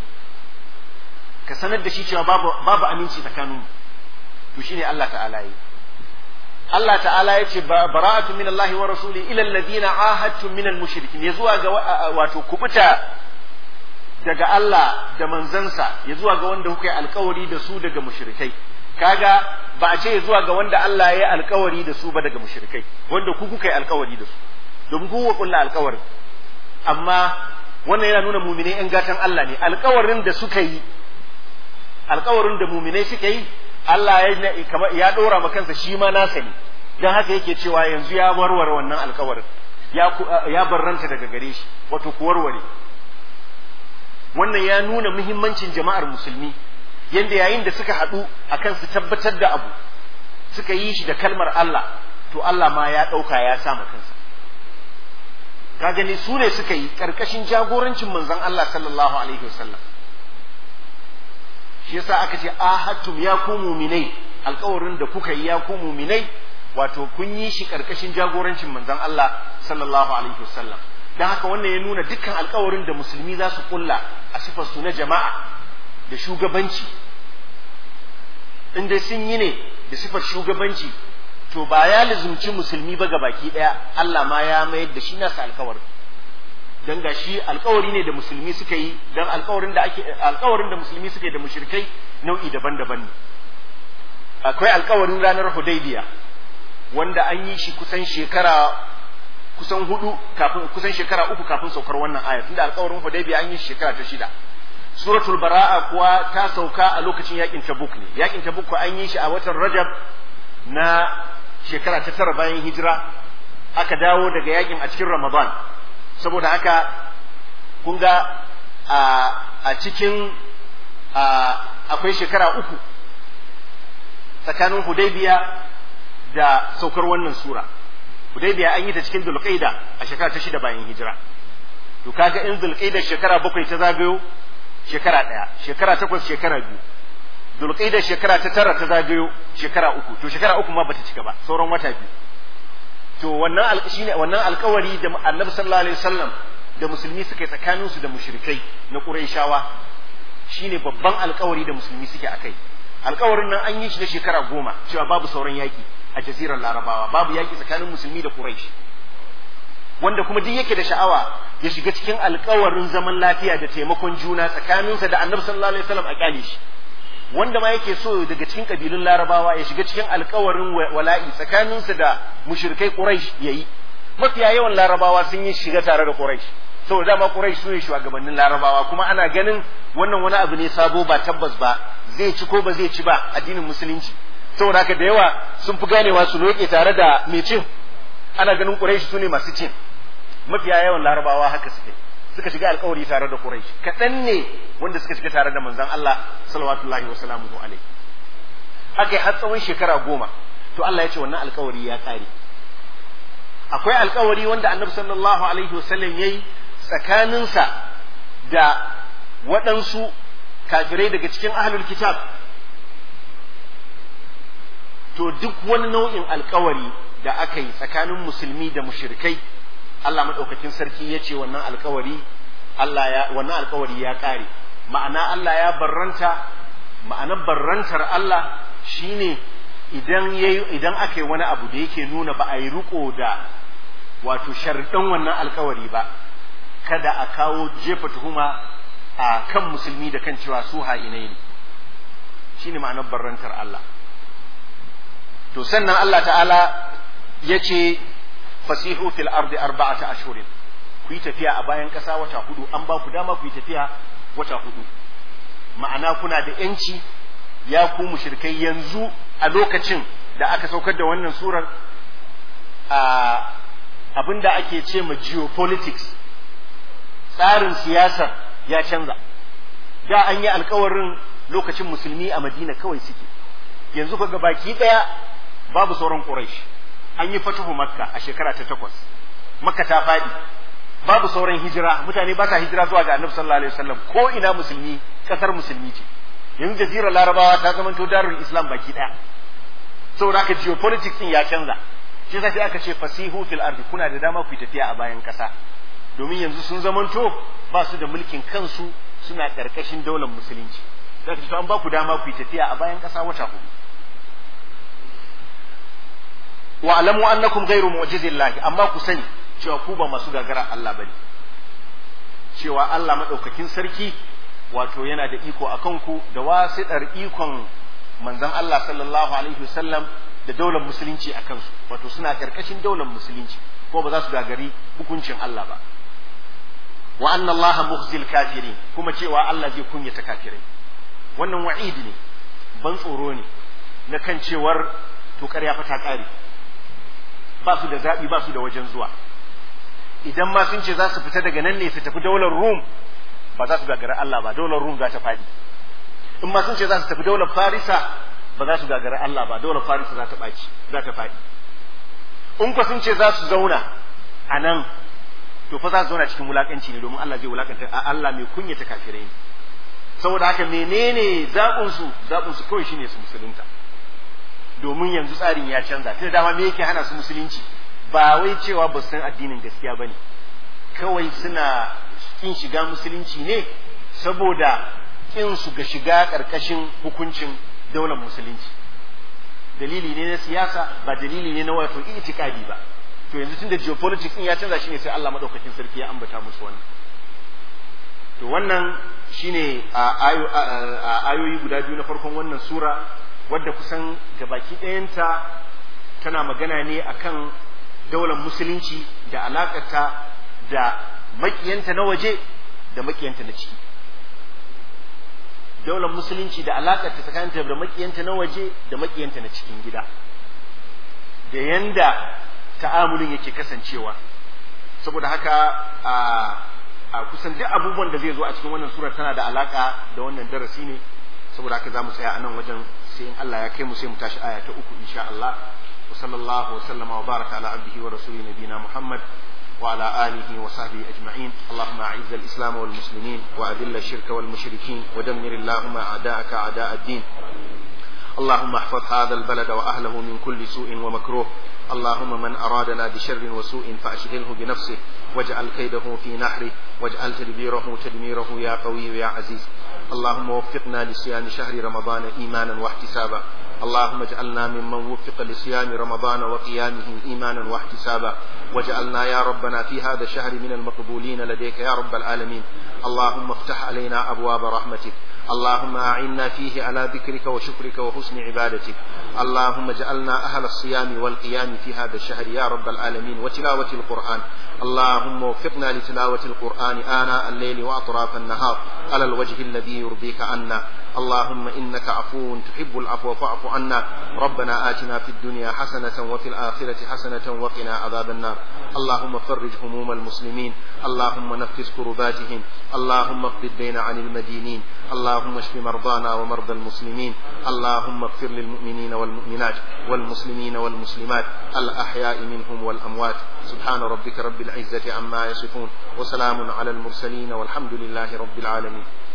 ka sanar da shi cewa babu babu aminci tsakaninmu to shine Allah ta'ala yi Allah ta'ala ya ce bara'atu min Allah wa rasuli ila alladhina ahadtum min al-mushrikin ya zuwa ga wato kubuta daga Allah da manzansa ya zuwa ga wanda kuka yi alkawari da su daga mushrikai kaga ba a ce zuwa ga wanda Allah ya yi alkawari da su ba daga mushrikai wanda ku kuka yi alkawari da su domin ku kuka kulla alkawarin amma wannan yana nuna muminai yan gatan Allah ne alkawarin da suka yi alkawarin da muminai suka yi Allah ya ya dora ma kansa shi ma nasa ne dan haka yake cewa yanzu ya warware wannan alkawarin ya ya barranta daga gare shi wato ku warware wannan ya nuna muhimmancin jama'ar musulmi yanda yayin da suka haɗu akan su tabbatar da abu suka yi shi da kalmar Allah to Allah ma ya ɗauka ya sa kansa ka gani su ne suka yi ƙarƙashin jagorancin manzon Allah sallallahu alaihi wasallam shi yasa aka ce ahattum ya ku muminai alƙawarin da kuka yi ya ku muminai wato kun yi shi ƙarƙashin jagorancin manzon Allah sallallahu alaihi wasallam dan haka wannan ya nuna dukkan alƙawarin da musulmi za su kulla a sifar su na jama'a da shugabanci in dai sun yi ne da sifar shugabanci to ba ya lizumci musulmi ba baki daya Allah ma ya mayar da shi nasa alkawari dan ga shi alkawari ne da musulmi suka yi dan alkawarin da ake alkawarin da musulmi suka yi da mushrikai nau'i daban-daban ne akwai alkawarin ranar Hudaybiya wanda an yi shi kusan shekara kusan hudu kafin kusan shekara uku kafin saukar wannan aya tunda alkawarin Hudaybiya an yi shi shekara ta shida suratul bara'a kuwa ta sauka a lokacin yakin tabuk ne yakin tabuk ko an yi shi a watan rajab na shekara ta tara bayan hijira aka dawo daga yakin a cikin ramadan saboda haka kun ga a cikin akwai shekara uku tsakanin hudaybiya da saukar wannan sura hudaybiya an yi ta cikin dulqaida a shekara ta shida bayan hijira to kaga in dulqaida shekara bakwai ta zagayo shekara ɗaya shekara takwas shekara biyu dulƙaida shekara ta tara ta zagayo shekara uku to shekara uku ma bata cika ba sauran wata biyu to wannan shine wannan alƙawari da annabi sallallahu alaihi wasallam da musulmi suka yi tsakanin su da mushrikai na quraishawa shine babban alƙawari da musulmi suke akai alƙawarin nan an yi shi na shekara goma cewa babu sauran yaƙi a jazirar larabawa babu yaƙi tsakanin musulmi da quraish wanda kuma duk yake da sha'awa ya shiga cikin alkawarin zaman lafiya da taimakon juna tsakaninsa da annabi sallallahu alaihi wasallam a kyale shi wanda ma yake so daga cikin kabilun larabawa ya shiga cikin alkawarin wala'i tsakaninsa da mushrikai quraish yayi mafiya yawan larabawa sun yi shiga tare da quraish saboda dama quraish su ne shugabannin larabawa kuma ana ganin wannan wani abu ne sabo ba tabbas ba zai ci ko ba zai ci ba addinin musulunci saboda haka da yawa sun fi ganewa su loke tare da mai cin ana ganin quraish su ne masu cin mafiya yawan larabawa haka suke suka shiga alkawari tare da Quraysh kaɗan ne wanda suka shiga tare da manzon Allah sallallahu wa sallamu alaihi aka har tsawon shekara goma to Allah ya ce wannan alkawari ya ƙare akwai alkawari wanda annabi sallallahu alaihi wasallam yayi tsakaninsa da waɗansu kafirai daga cikin ahlul kitab to duk wani nau'in alkawari da aka yi tsakanin musulmi da mushrikai Allah maɗaukakin sarki ya ce wannan alkawari Allah ya wannan alkawari ya ƙare ma'ana Allah ya barranta ma'anar barrantar Allah shine idan yayi idan aka yi wani abu da yake nuna ba a yi riko da wato sharɗan wannan alkawari ba kada a kawo jefa tuhuma a kan musulmi da kan cewa su ha'inai ne shine ma'anar barrantar Allah to sannan Allah ta'ala ya ce fasihu fil ardi arba'ata ashhurin ku yi tafiya a bayan ƙasa wata hudu an ba ku dama ku yi tafiya wata hudu ma'ana kuna da yanci ya ku mushrikai yanzu a lokacin da aka saukar da wannan surar a abinda ake ce ma geopolitics tsarin siyasar ya canza da an yi alkawarin lokacin musulmi a madina kawai suke yanzu kaga baki daya babu sauran quraish an yi fatuhu makka a shekara ta takwas makka ta faɗi babu sauran hijira mutane ba sa hijira zuwa ga annabi sallallahu alaihi wasallam ko ina musulmi kasar musulmi ce yanzu jazirar larabawa ta zama to darul islam baki daya saboda haka geopolitics din ya canza shi yasa sai aka ce fasihu fil ardi kuna da dama ku tafiya a bayan kasa domin yanzu sun zamanto ba su da mulkin kansu suna karkashin daular musulunci za ka an ba ku dama ku tafiya a bayan kasa wata hudu wa alamu annakum ghairu mu'jizillahi amma ku sani cewa ku ba masu gagara Allah bane cewa Allah madaukakin sarki wato yana da iko a kanku da wasiɗar ikon manzon Allah sallallahu alaihi wasallam da daular musulunci a kansu wato suna karkashin daular musulunci ko ba za su gagari hukuncin Allah ba wa anna Allah mukhzil kafirin kuma cewa Allah zai kunyata kafirai wannan wa'id ne ban tsoro ne na kan cewar to ƙarya fa ta ƙare ba su da zaɓi ba su da wajen zuwa idan ma sun ce za su fita daga nan ne su tafi daular Rum ba za su gagara Allah ba daular Rum za ta faɗi in ma sun ce za su tafi daular Farisa ba za su gagara Allah ba daular Farisa za ta ɓaci za ta faɗi in ku sun ce za su zauna a nan to fa za su zauna cikin wulakanci ne domin Allah zai wulakanta a Allah mai kunyata kafirai ne saboda haka menene zaɓin su zaɓin su kawai shine su musulunta domin yanzu tsarin ya canza tunda dama me yake hana su musulunci ba wai cewa ba su san addinin gaskiya bane kawai suna kin shiga musulunci ne saboda kin su ga shiga karkashin hukuncin daular musulunci dalili ne na siyasa ba dalili ne na wato itikadi ba to yanzu tunda geopolitics din ya canza shine sai Allah madaukakin sarki ya ambata musu wannan to wannan shine a ayoyi guda biyu na farkon wannan sura wadda kusan gabaki ɗayanta tana magana ne akan daular musulunci da alakata da makiyanta na waje da makiyanta na ciki daular musulunci da alakata tsakaninta da makiyanta na waje da makiyanta na cikin gida da yanda ta'amulin yake kasancewa saboda haka a a kusan duk abubuwan da zai zo a cikin wannan sura tana da alaka da wannan darasi ne saboda haka zamu tsaya a nan wajen sai in Allah ya kai mu sai mu tashi aya ta uku insha Allah wa sallallahu wa sallama wa baraka ala abdihi wa rasuli nabina Muhammad wa ala alihi wa sahbihi ajma'in Allahumma a'izz al-islam wal muslimin wa adilla ash-shirka wal mushrikin wa dammir Allahumma a'da'aka a'da' ad-din اللهم احفظ هذا البلد واهله من كل سوء ومكروه اللهم من ارادنا بشر وسوء فاشغله بنفسه واجعل كيده في نحره واجعل تدبيره تدميره يا قوي يا عزيز اللهم وفقنا لصيام شهر رمضان ايمانا واحتسابا اللهم اجعلنا ممن وفق لصيام رمضان وقيامه ايمانا واحتسابا واجعلنا يا ربنا في هذا الشهر من المقبولين لديك يا رب العالمين اللهم افتح علينا ابواب رحمتك اللهم أعنا فيه على ذكرك وشكرك وحسن عبادتك اللهم اجعلنا أهل الصيام والقيام في هذا الشهر يا رب العالمين وتلاوة القرآن اللهم وفقنا لتلاوة القرآن آناء الليل وأطراف النهار على الوجه الذي يرضيك عنا اللهم إنك عفو تحب العفو فاعف عنا ربنا آتنا في الدنيا حسنة وفي الآخرة حسنة وقنا عذاب النار اللهم فرج هموم المسلمين اللهم نفس كرباتهم اللهم اقض الدين عن المدينين اللهم اشف مرضانا ومرضى المسلمين اللهم اغفر للمؤمنين والمؤمنات والمسلمين والمسلمات الأحياء منهم والأموات سبحان ربك رب العزة عما يصفون وسلام على المرسلين والحمد لله رب العالمين